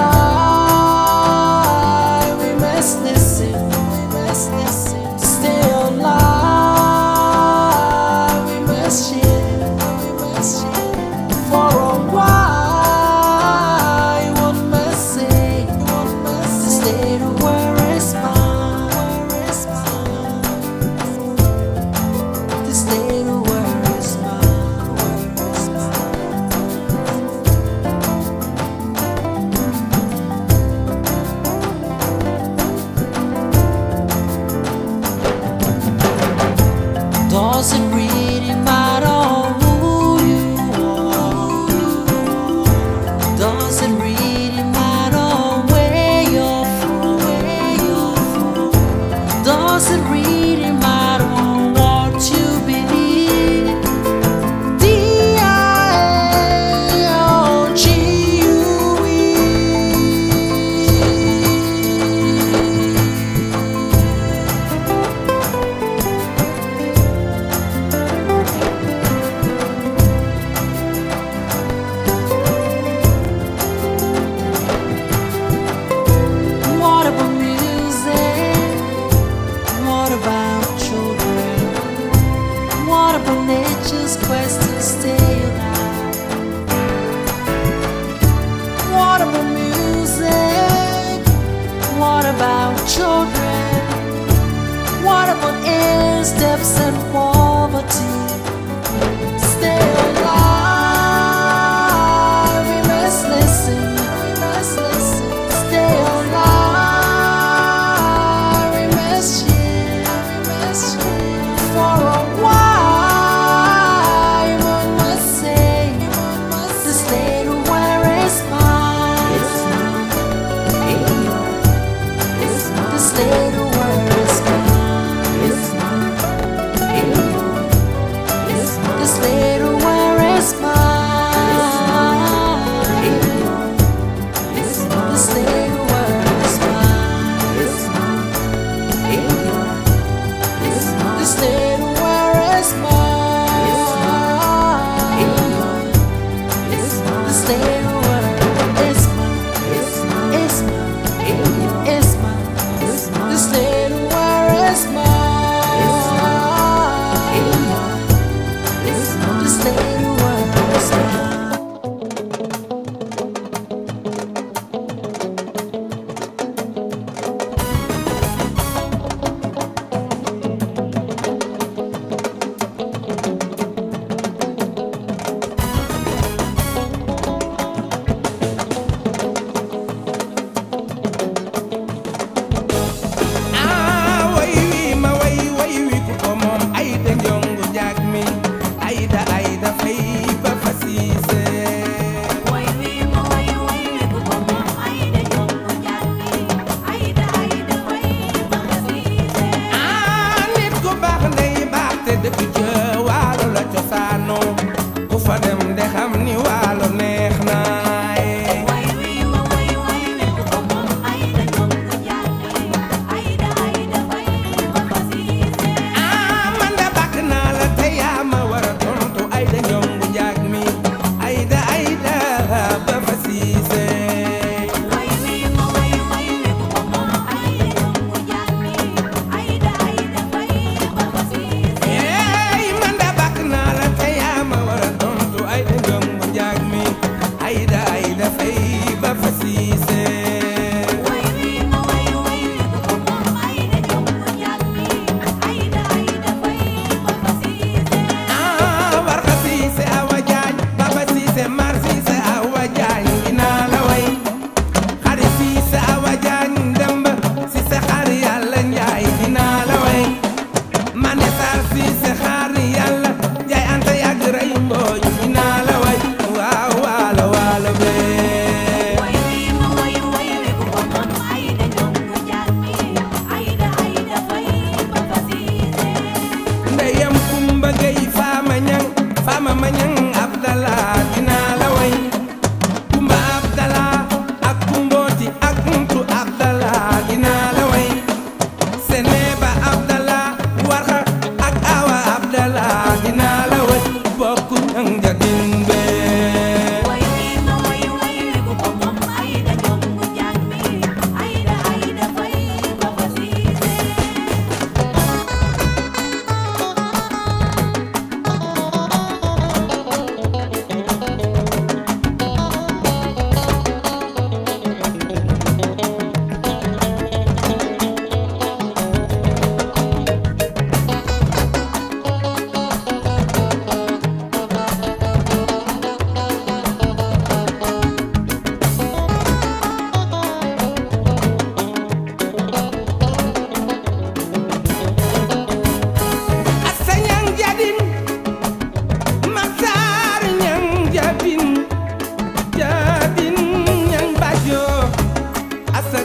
alive, we must listen. We must listen. To stay alive, we must share. We must share. For a while, one must say, one must to stay to where is mine, where is mine. To stay to where is mine, where is mine. Does it really matter who you are? Does it really matter where you're from? Where you're from? Does it really matter what you believe? D-I-A-O-G-U-E What about music? What about children? What about nature's quest to stay alive? What about music? What about children? What about air steps and poverty? Stay alive, we must listen, we must listen. Stay alive, we must share, we must share. For a while, one must say, one must stay to where is mine. It's mine, it's mine. To stay to where is mine. It's mine,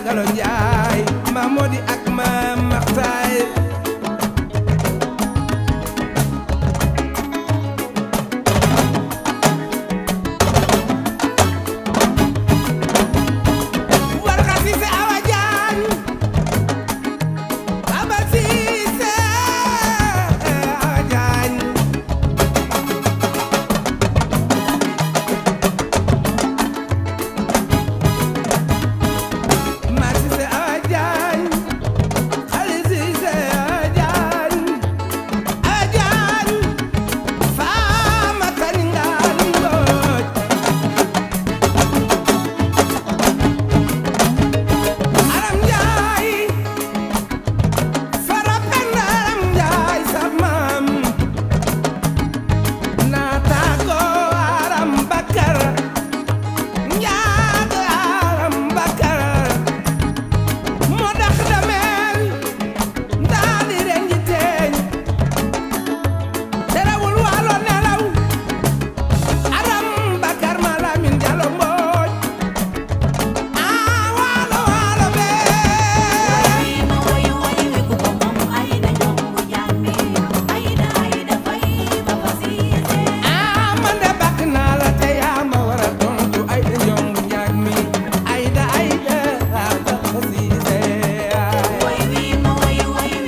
Galo Njaay maam Modi ak maam Maxtaay Warxa Siise Awa Jaañ Baba Siise Awa Jaañ Ma Siise Awa Jaañ Xali Siise Awa Jaañ Awa Jaañ Faama Kaningaan Mbooj Aram Njaay Fara Penda Aram Njaay sa maam naataango Aram Bakar Njaago Aram Bakar moo dax dameel ndaa di renji teeñ terewul waalo nelaw Aram Bakar ma Lamin Jalo Mbooj aa waalo waalo bee ah man de bakk naa la te yaa ma war a tontu ay da njong njaag mi ay da ay da ah ba ko siise ay.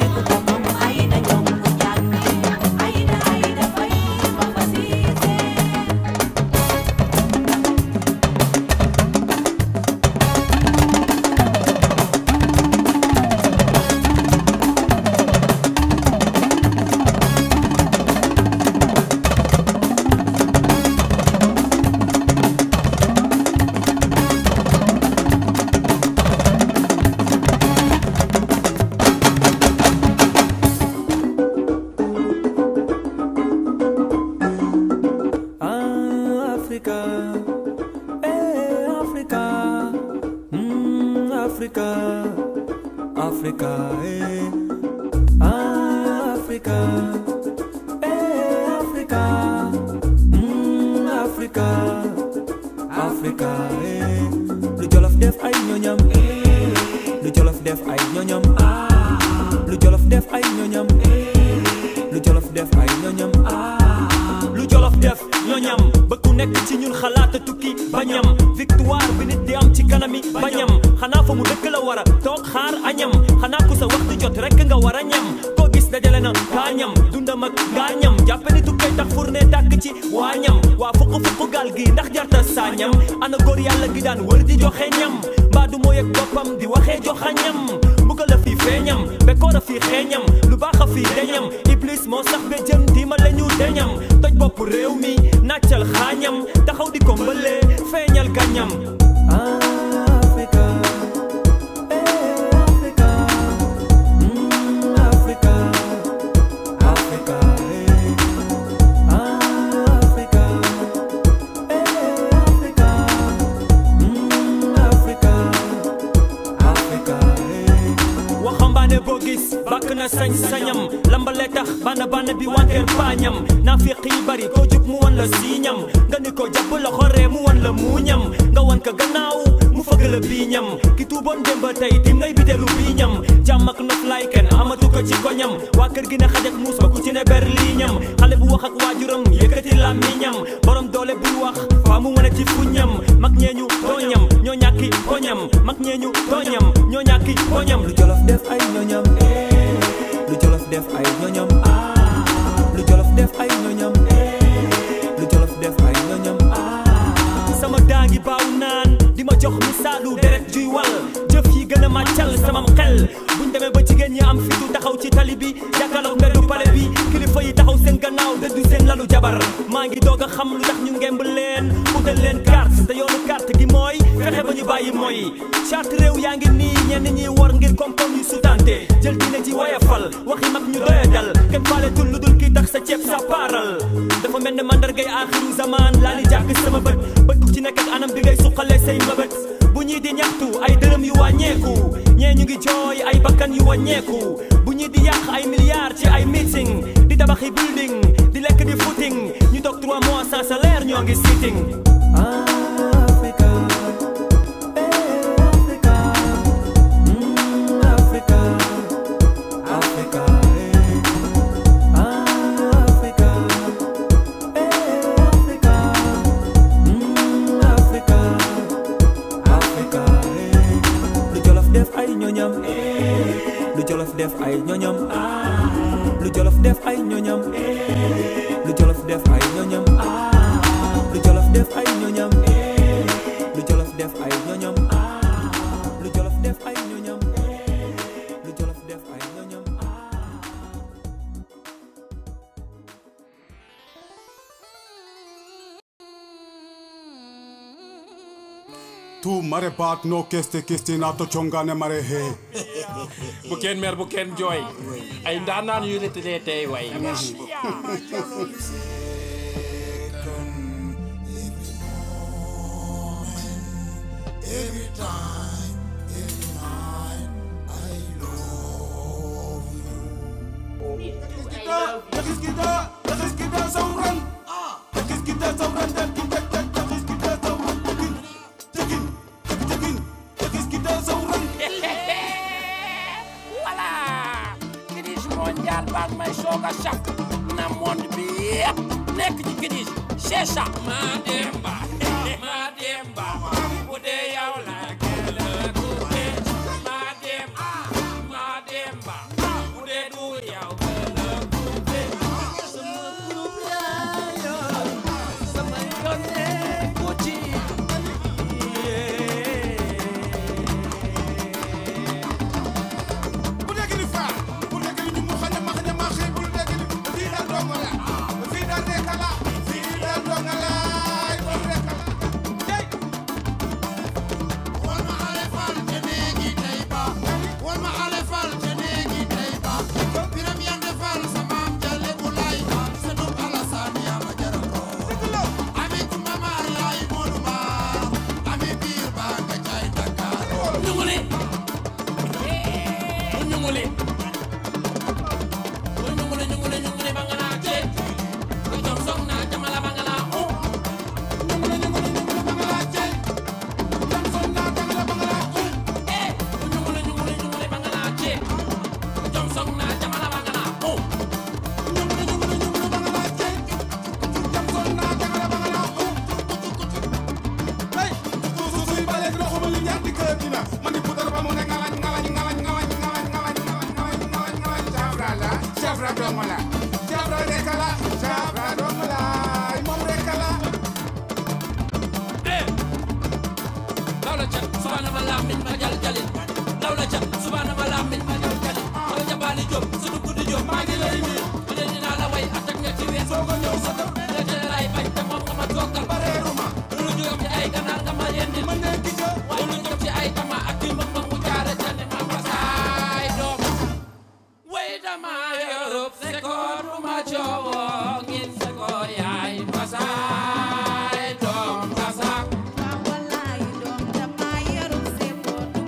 Ah, Africa, eh, Africa, mm, Africa, Africa, eh, ah, Africa, eh, Africa, mm, Africa, Africa, eh, lu Jolof def ay ñoñam, lu Jolof def ay ñoñam, lu Jolof def ay ñoñam, lu Jolof def ay ñoñam, lu Jolof def ñoñam ba ku nekk ci ñun xalaata tukki bañam victoire bi nit di am ci kanami bañam xanaa fa mu dëkk la war a toog xaar añam xanaa ku sa waxtu jot rekk nga war a ñam koo gis dajale na kaañam dundam ak gaañam jàppe ni tukkee tax fourne tàkk ci waañam waa fukk fukk gaal gi ndax jarta saañam ana góor yàlla gi daan wër di joxe ñam mbaa du mooy ak boppam di waxee joxa ñam mbugal la fii feeñam bekkoor a fii xeeñam lu baax a fii deñam iblis moo sax be jëm diima la ñu deñam toj bopp réew mi nàccal xaañam taxaw di ko mbëlee feeñal gañam Africa, eh, Africa, mm, Africa, Africa, eh, Africa, eh, Africa, mm, Africa, Africa, eh. waxambaane boo gis bàkk na sañ-sañam lambale tax bana bana bi wanteer paañam naa fi xii bari koo jub mu wan la siiñam nga ni ko jàpp loxo ree mu wan la muuñam nga wan ka gannaaw mu fëgg la biiñam ki tuuboon démb tey tim ngay biteelu biiñam jàmm ak noflaay kenn amatu ko ci koñam waa kër gi ne xaj ak muus ba ku ci ne berliiñam xale bu wax ak waajuram yëkkati làmmiñam borom doole buy wax faa mu wane ci fuñam mag ñeeñu tooñam ñoo ñàkki koñam mag ñeeñu tooñam ñoo ñàkki koñam lu jolof def ay ñoñam lu jolof def ay ñoñam lu jolof def ay ñoñam lu jolof def ay ñoñam sama daangi baaw naan di ma jox misaalu deret juy wal jëf yi gën a màccal samam xel buñ demee ba jigéen ñi am fitu taxaw ci tali bi jàkkaarloog mbeddu pale bi kilifa yi taxaw seen gannaaw dëddu seen lalu jabar maa ngi doog a xam lu tax ñu ngemb leen utal leen carte te yoonu carte gi mooy fexe ba ñu bàyyi mooy charte réew yaa ngi nii ñenn ñi war ngir koom-koom yu sutante jël diine ji woyefal waxi mag ñu doya dal kenn faaletul lu dul kii tax sa ceeb sa paaral dafa mel ne mandargay aaxiru zaman laa li jàkk sama bët bët ku ci nekk ak anam bi ngay suqalee say mbëbët bu ñii di ñaxtu ay dërëm yu wàññeeku ñee ñu ngi jooy ay bakkan yu wàññeeku bu ñii di yàq ay milliards ci ay meeting di tabaxi building di lekk di footing ñu toog 3 mois sans salaire ñoo ngi sitting Africa, eh, Africa, def ay ñoñam lu jolof def ay ñoñam lu jolof def ay ñoñam lu jolof def ay ñoñam lu jolof def ay ñoñam lu jolof def ay ñoñam lu jolof def ay ñoñam lu jolof def ay ñoñam tu mare baat no keste keste na to chongane mare he bu kenn mer bu kenn jooy ay ndaanaan yu retraité tey way Every time, every night, I love you. Takis kita, takis kita sauran. Takis kita sauran dan kita tak takis kita sauran. Takin, takin, takin, takis kita sauran. voilà Kidis mondial baa ngi may soog a sàkk na monde bi yëpp nekk ci Kidis c'est ça maa demba maa demba bu dee yow la gëla tuuti maa demba maa demba bu dee du yow gëla tuuti sama groupe laa yor sama yoon nekku ci Bu dee gini faa, bu dee gini ñu mu xaña ma xaña ma xëy bu dee gini fii daal dong la, fii daal rekk la, fii daal dong la, doon rekk la. Hey! Wal ma ale fal te néegi tey ba wal ma ale fal te néegi tey ba biram yande fal sa maam jalle bu lay sa dum Alassane yaa ma jaral loo ami kumba maar yaay Modou Maar ami biir baa nga jaay Dakar ñunguli ñunguli ñunguli ñunguli ñunguli ba nga naa ceeb nga jom song naa jamala ba nga naa u ñunguli ñunguli ñunguli ba nga naa ceeb jom song naa jamala ba nga naa u eh ñunguli ñunguli ñunguli ba nga naa ceeb jom song naa jamala ba nga naa u ñunguli ñunguli ñunguli ba nga naa ceeb jom song naa jamala ba nga naa u Hey! Su su suy baleeg loxo ba li ñaar di kër dina man di puudar ba mu ne ngalañ ngalañ ngalañ ngalañ ngalañ ngalañ ngalañ ngalañ ngalañ Jabra la Jabra dong la Jabra rekk la Jabra dong la moom rekk la lawla cat subhana ma lamin ma jal jalin lawla cat subhana ma lamin ma jal jalin wala jabali job su dugg di job maa ngi lay nuyu ma ne dinaa la way atak nga ci ween soo ko ñëw sa dëkk la jële lay bañ te moom nga ma toogal bareeru ma lu jógam ci ay ganaar nga ma yendil ma nekk ci waaye lu jóg ci ay tama ak di mbëg mbëg mu jaare jandi ma basaay doom way dama yorub sekoor bu ma coowoo ngin sekoor yaay basaay doom basak wallaay doom dama yarum sekoor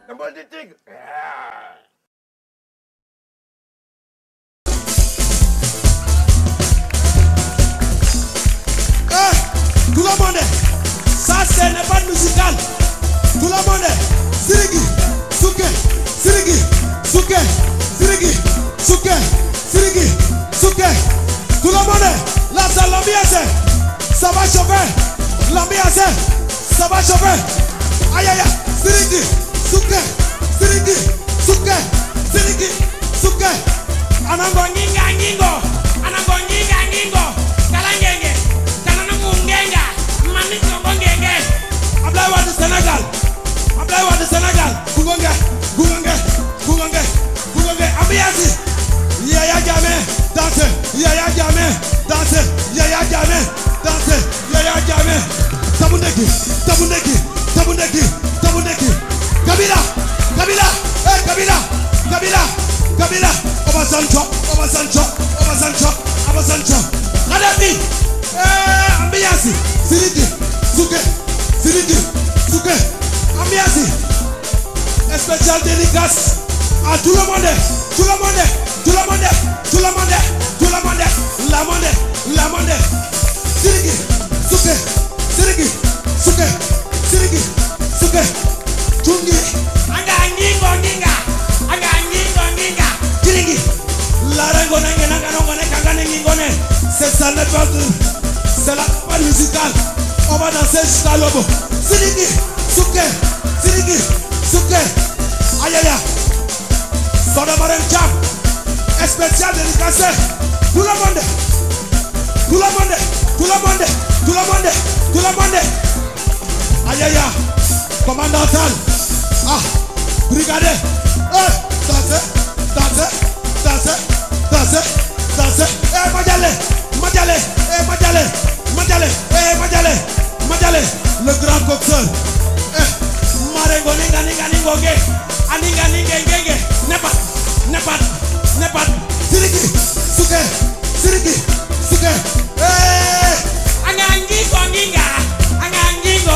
Symbole du tigre. Eh, tout le monde, ça c'est n'est pas musical. Tout le monde, Sirigi, Souke, Sirigi, Souke, Sirigi, Souke, Sirigi, Souke. Tout le monde, là c'est l'ambiance. Ça va chauffer. L'ambiance, ça va chauffer. Aïe aïe, aïe. Sirigi, Souke, Sirigi, Souke, Sirigi, Souke. Anango nyinga nyingo, anango nyinga nyingo, kalangenge, kananungu ngenga, manisongo ngenge. Ablaye Wade Sénégal, Ablaye Wade Sénégal, kugonge, kugonge, kugonge, kugonge, ambiance. Yaya Jammeh, danse, Yaya Jammeh, danse, Yaya Jammeh, danse, Yaya Jammeh. Tabundeki, tabundeki, tabundeki, tabundeki. Kabila, Kabila, eh Kabila, Kabila, Kabila. Obasanjo, Obasanjo, Obasanjo, Obasanjo. Kadhafi, eh ambiance. Siriki, Suke, Siriki, Suke, ambiance. Spécial dédicace à tout le monde, tout le monde, tout le monde, tout le monde, tout le monde, la monde, la monde. Sirigi, Suke, Sirigi, Suke, Sirigi, Suke, Tungi. Anga ngingo nginga, anga ngingo nginga. Sirigi, la rengo nenge nanga nongo ne kanga ne ngingo ne. C'est ça le peuple, c'est la part musicale. On va danser jusqu'à l'aube. Sirigi, Suke, Sirigi, Suke. Aïe aïe aïe. Soda Marem Cham, spécial dédicacé. Tout le monde, tout le monde, tout le monde, tout le monde, tout le monde. Aïe aïe aïe. Commandant Tal. Ah, brigadier. Eh, dansez, dansez, dansez, dansez, dansez. Eh, Madjale, Madjale, eh, Madjale, Madjale, eh, Madjale, Madjale. Le grand coxeur. Eh, Marengo ninga ninga ningoge. Aninga ninga ngenge. Nepat, nepat, nepat. Siriki, suke, siriki, suke. Eh, angangingo nginga, angangingo,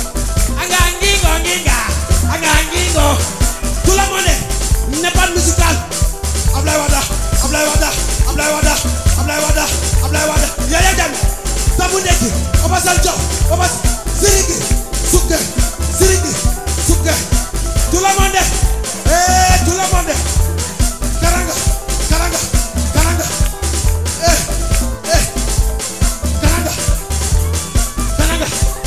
angangingo nginga, angangingo. Tout le monde, nepat musical. Ablaye Wada, Ablaye Wada, Ablaye Wada, Ablaye Wada, Ablaye Wada. Yaya Jammeh, Tabundeki, Obasanjo, Obas, Siriki, suke, siriki, suke. Tout le monde, eh, tout le monde. Karanga, karanga, karanga. Eh, eh, karanga, karanga,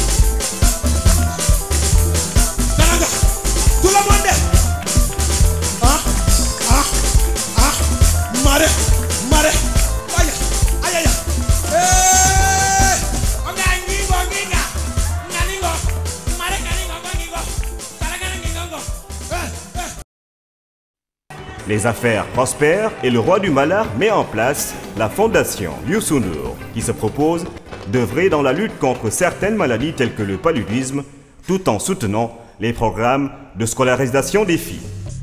karanga. Tout le monde. Ah, ah, ah. Mare, mare. Aïe, aïe, aïe. Eh, onga ngingo nginga, nganingo, mare nganingo ngingo, karanga ngingo. Eh, eh. Les affaires prospèrent et le roi du Malard met en place la fondation Youssou N'Dour, qui se propose d'œuvrer dans la lutte contre certaines maladies telles que le paludisme, tout en soutenant les programmes de scolarisation des filles.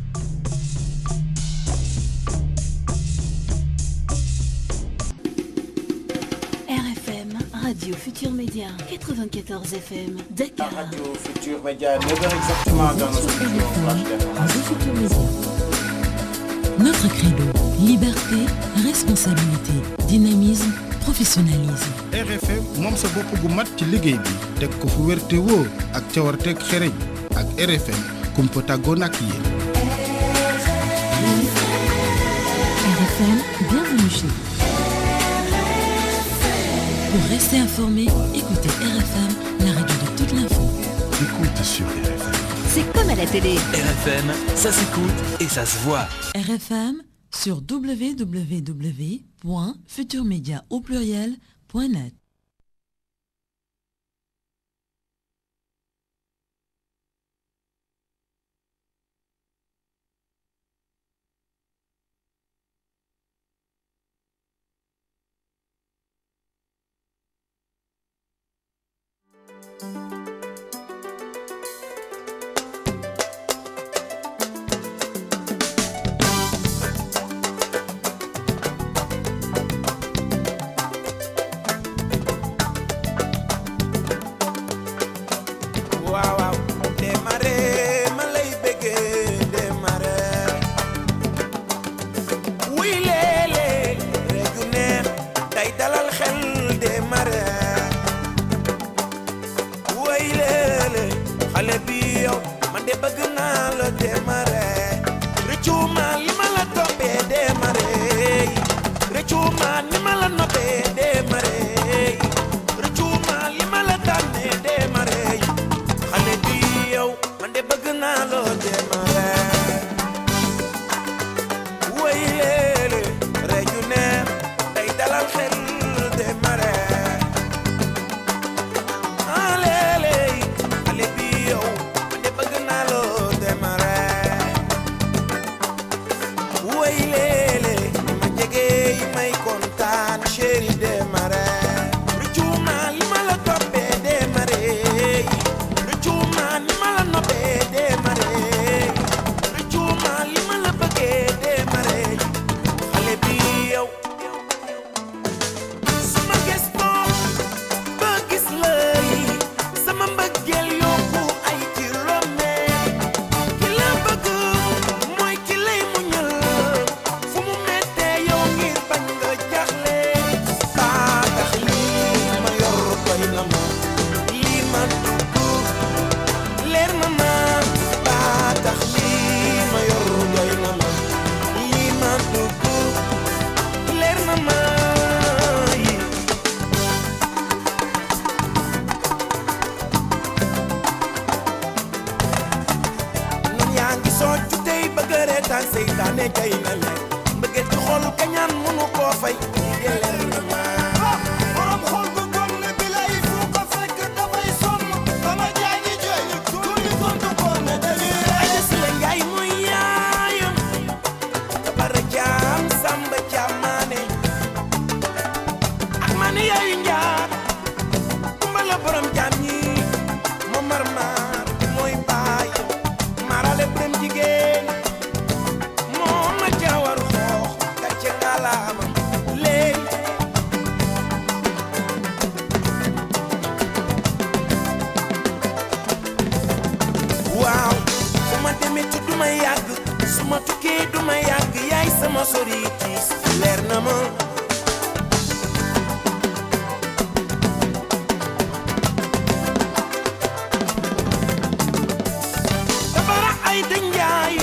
RFM, Radio Futur Média, 94 FM, Dakar. Radio Futur Média, 9h exactement dans notre studio Flash Radio Futur Média. Notre credo, liberté, responsabilité, dynamisme, professionnalisme. RFM moom sa bopp gu mat ci liggéey bi teg ko fu wér te wóor ak cawarteeg xereñ ak RFM kumpa tàggoon ak yéen. RFM, bienvenue chez vous. Pour rester informé, écoutez RFM, la radio de toute l'info. Écoute sur RFM. C'est comme à la télé. RFM, ça s'écoute et ça se voit. RFM sur www.futurmedia au pluriel.net. naa la démarré rëccu ma li ma la toppee démarré rëccu ma ni ma la noppee démarré rëccu ma li ma la tànnee démarré xale bi yow man de bëgg naa la démarré woy léele reju ne day dalal xel démarré ah léele xale bi yow man de bëgg naa la démarré woy léele ni ma jege yi may kontaan chéri démarré rëccu ma li ma la toppee démarré rëccu ma ni ma la noppee démarré rëccu ma li ma la bëggee démarré xale bi yow sama gëstoo ba gis lay sama mbëggeel yokku ay kilomètres ki la bëgg mooy ki lay muñal fu mu mettee yow ngir bañ nga jaxle baa tax lii ma yor doy na ma lii ma dugg leer na ma baa tax lii ma yor doy na ma lii ma dugg leer na ma yi nun yaa ngi soccu tey bëgg a reetaan seytaane jay na leen mbëggeel ci xol kañaan mënu koo fay lii de leer na ma borom xol gu gom ne bi lay fu ko fekk dafay sonn sama jaay ñi jooy ñu tuuti tontu ko ne dañuy ay si la ngaay muy yaayam bara jaam samba jaamaane ak maane yaayu njaar kumba la borom jaam ñi mo mar maar mooy baay marale borom jigéen moo ma jawar xoox gàcce ngalaama léey waaw fu ma demee ci du ma yàgg su ma tukkee du ma yàgg yaay sama sori tiis leer na ma dabara ay da njaay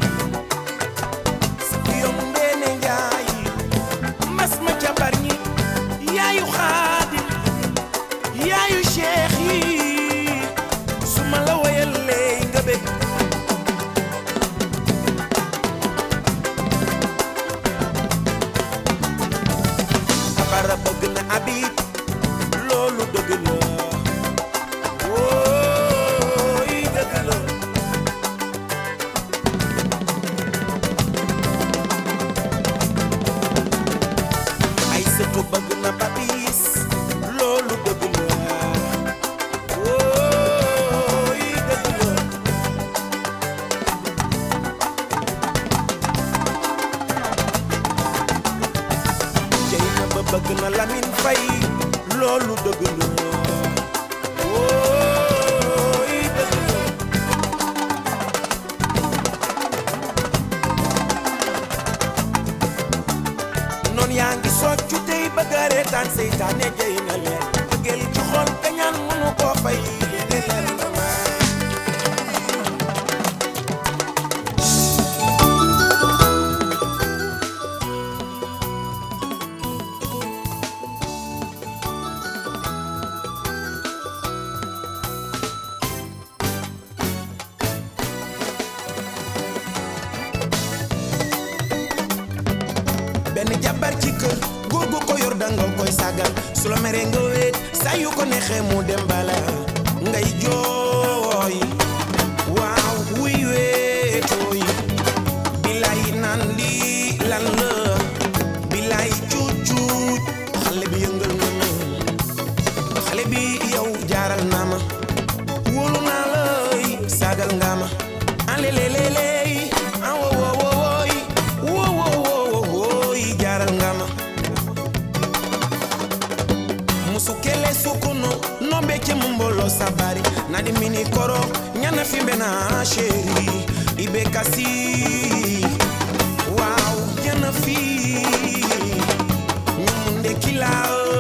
yom ndeene njaay mas ma jabar ñi yaayu xaadim yaayu cheikh yi su ma la woyalee nga bég dabara bëgg na abib loolu dëgg la wooy dëgg la ay sëtu bëgg na babis loolu dëgg la wooy dëgg la jey na ba bëgg na lamin fay loolu dëgg la wooy dëgg la noon yaa ngi soccu tey bëgg a reetaan seytaane jey na leen bëggeel ci xol kañaan mënu koo fay li de leer na ma benn jabar ci kër góor gu ko yor danga koy sagal su la meree nga wéet saa yu ko neexee mu dem bala ngay jooy waaw wuy wéetooy bilaay naan lii lan la bilaay cuuc cuuc xale bi yëngal na ma xale bi yow jaaral naa ma wóolu naa lay sagal nga ma aleleleley ah wo wo wo woy wo wo wo wo woy jaaral nga ma musukele sukuno nombe ke mumbolo sabari nadi mini koro nyana fimbe na sheri ibe kasi wow nyana fi nyumunde kila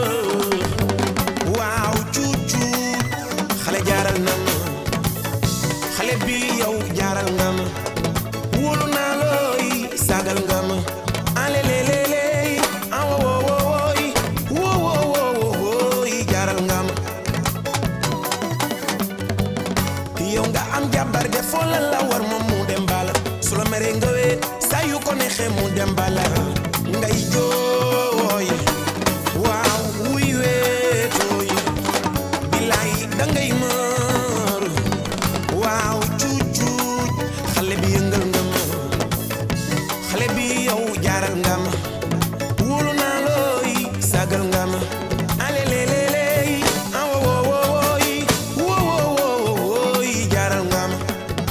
wow cucu xale jaaral na ma xale bi yow jaaral ko neexee mu dem bala ngay jooy waaw wuy weetooy bilaay dangay mër waaw cuuc cuuc xale bi yëngal nga ma xale bi yow jaaral nga ma wóolu naa looy sagal nga ma aleleleley awo wowooy wowowooy jaaral nga ma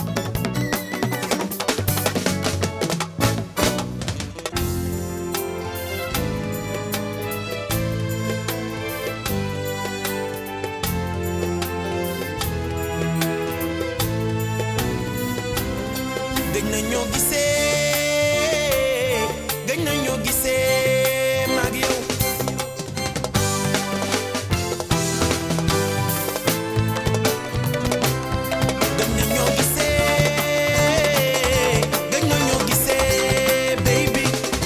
gëj na ñoo gisee gëj na ñoo gisee maag yow gëj na ñoo gisee gëj na ñoo gisee baby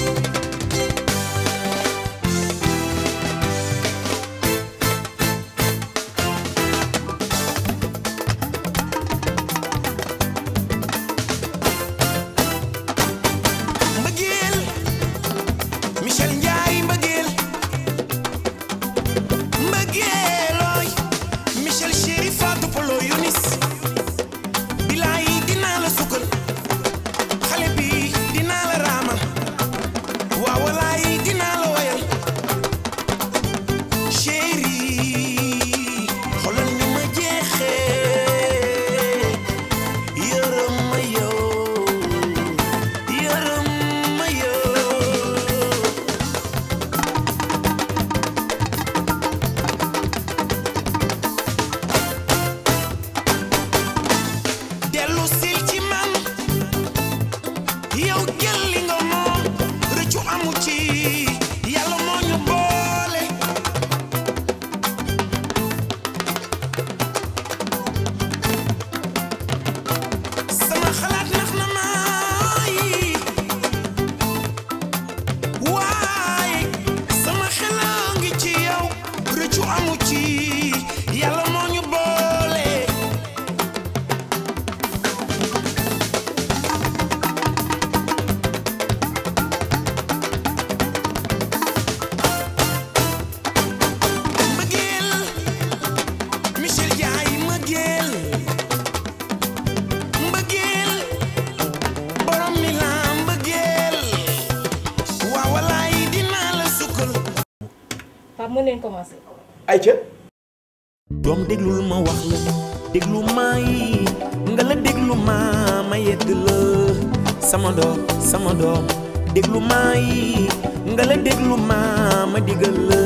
mbëggeel Michel Ndiaye mbëggeel mbëggeelooy Michel chéri Fatou Polo Yunis bilaay dinaa la sukkal xale bi dinaa la raamal waaw walaay dinaa la wayal chéri xoolal ni ma jeexee yërëm ma yow yërëm ma yow dellu sil ci man yow jël li nga moom rëccu amu ci yàlla moo ñu boole sama xalaat nax na maay waaye sama xela ngi ci yow rëccu amu ci yàlla moo ñu boole mbëggeel Michel Ndiaye mbëggeel mbëggeel borom mi la mbëggeel waaw walaay dinaa la sukkal Pape mën nañ commencer. ayca doom déglul ma wax la déglu may nga la déglu ma ma yedd la sama doom sama doom déglu may nga la déglu ma ma digal la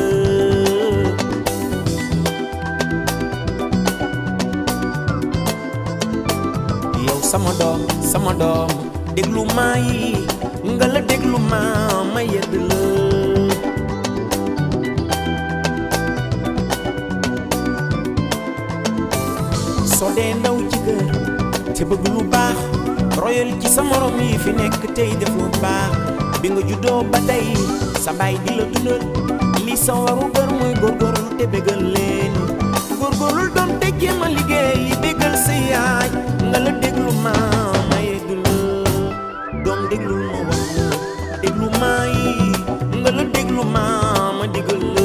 yow sama doom sama doom déglu may nga la déglu ma ma yedd la soo dee ndaw ci kër te bëgg lu baax royal ci sa morom yi fi nekk tey def lu baax bi nga juddoo ba tey sa baay di la dundal li sa waru gër muy góorgóorlu te bégal leen góorgóorlu doon te jéem a liggéey bégal sa yaay nga la déglu ma ma yegg la doom déglul ma wax la déglu ma yi nga la déglu ma ma digal la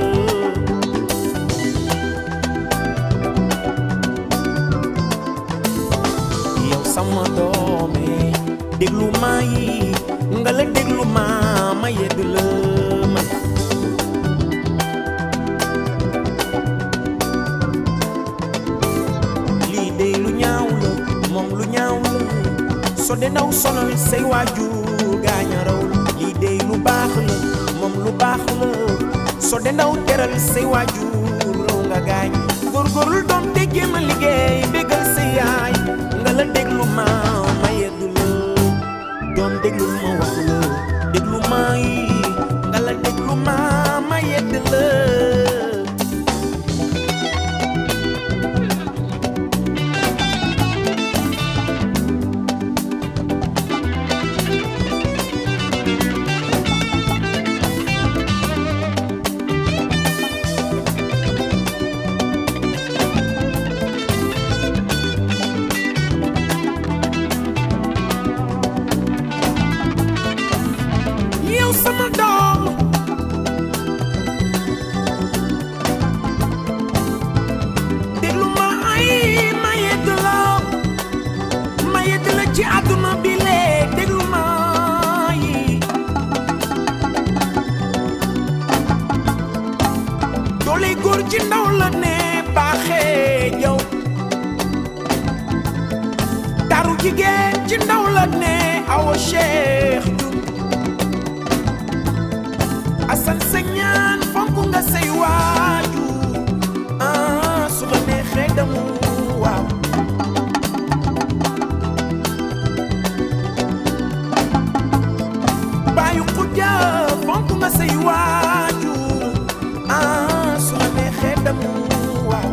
yow sama doome déglu ma yi nga la déglu ma ma yedd la man lii dey lu ñaaw la moom lu ñaaw la so de ndaw sonal say waajur gaaña raw la lii dey lu baax la moom lu baax la so de ndaw teral say waajur raw nga gaañ góorgóorlu doom te jéem a liggéey bégal sa yaay nga la déglu ma ma yedd la doom déglu ma wax la déglu ma yi nga la déglu ma ma yedd la ci ndaw la ne baaxee yow taru jigéen ci ndaw la ne awa cheikh asan sa ñaan fonk nga say waaju ah su la neexee damu waaw bàyyi xujja fonk nga say waaju ah su la neexee damu waaw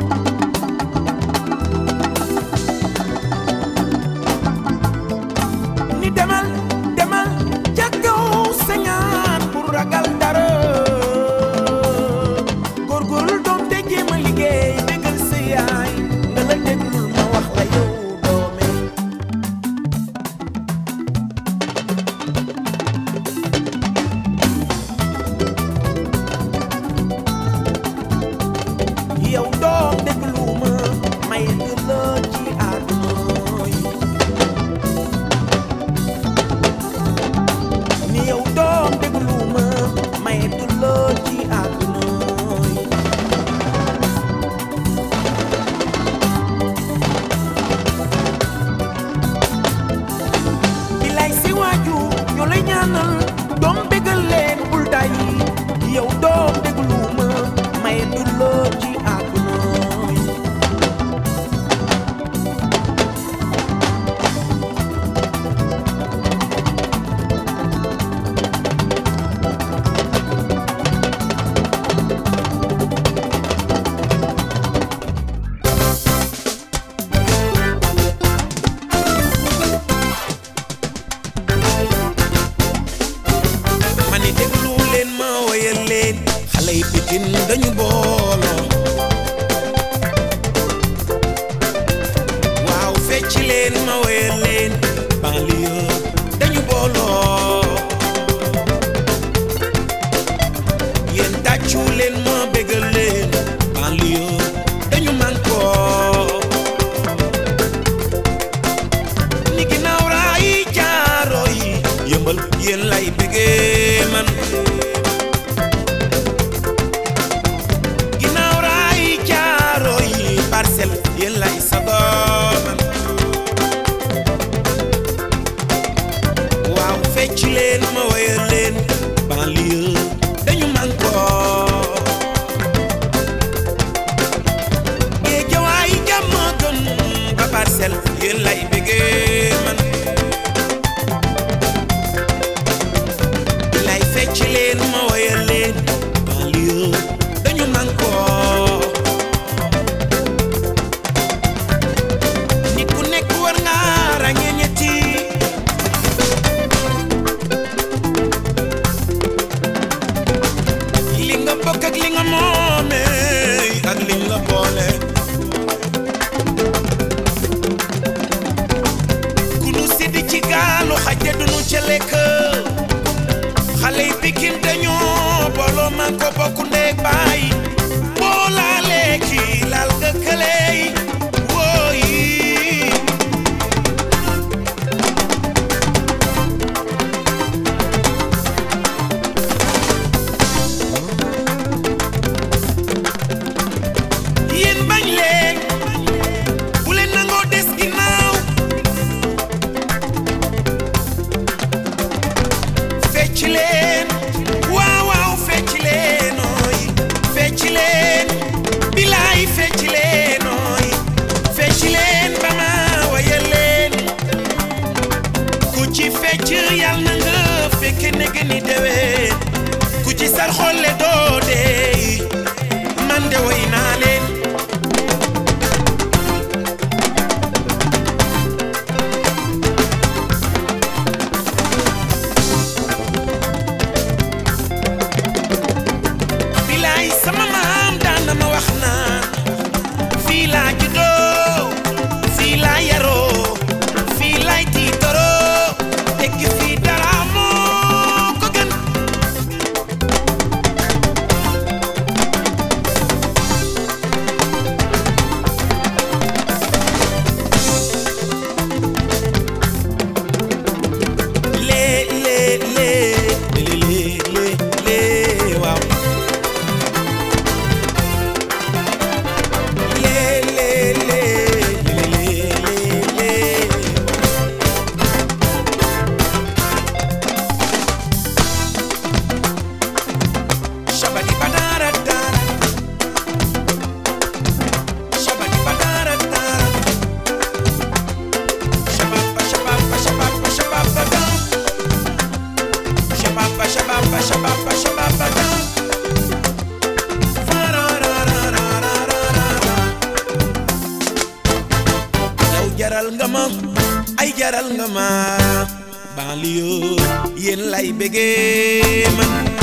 ni demal demal ca kaw sa ñaan pour ragal dara góorgóorlu doom te jéem a liggéey déggal sa yaay nga la déglul ma wax la yow doome yow doom déglu ma may du la ci àdduna yi ni yow doom déglu ma may du la ci àdduna yi bilay si waaju ñoo lay ñaanal doom bégal leen bul day yow doom déglu ma may du la ci àdduna yi ma ni déglu leen ma woyal leen xale yi pikin dañu booloo waaw fecc leen ma woyal leen banlieue dañu booloo yéen tàccu leen ma bégal leen banlieue dañu mànkoo ni ginnaaw raay jaaro yi yëmbal yéen lay bégee man ginnaaw raay jaaro yi parcelle yéen lay sagoo man waaw fecc leen ma woyal leen banlieue dañu mànkoo géejawaay jàmm gën ba parcelle yéen lay bégee man lay fecc leen ma woyal leen banlieue dañu mànkoo nit ku nekk war nga ràññee ñetti li nga bokk ak li nga moomee ak liñ la boole ku nu siddi ci gaalu xajja dunu ca lekk xale yi pikin dañoo booloo man ko bokk ndeeg baay boo laalee kii laal nga kële yi wooyi yéen bañ leen bu leen nangoo des ginnaaw fecc leen waaw waaw fecc leen ooy fecc leen bilaay fecc leen ooy fecc leen ba ma wayal leen ku ci fecc yal na nga fekk nekk ni déwén ku ci sar xolle doo dee man de way naa leen bilaay sama maam daan na ma wax naan fii laa juddoo fii laa yaroo fii laay tiitaroo tekki fii dara moo ko gën jaral nga ma banlieue yéen lay bëggee man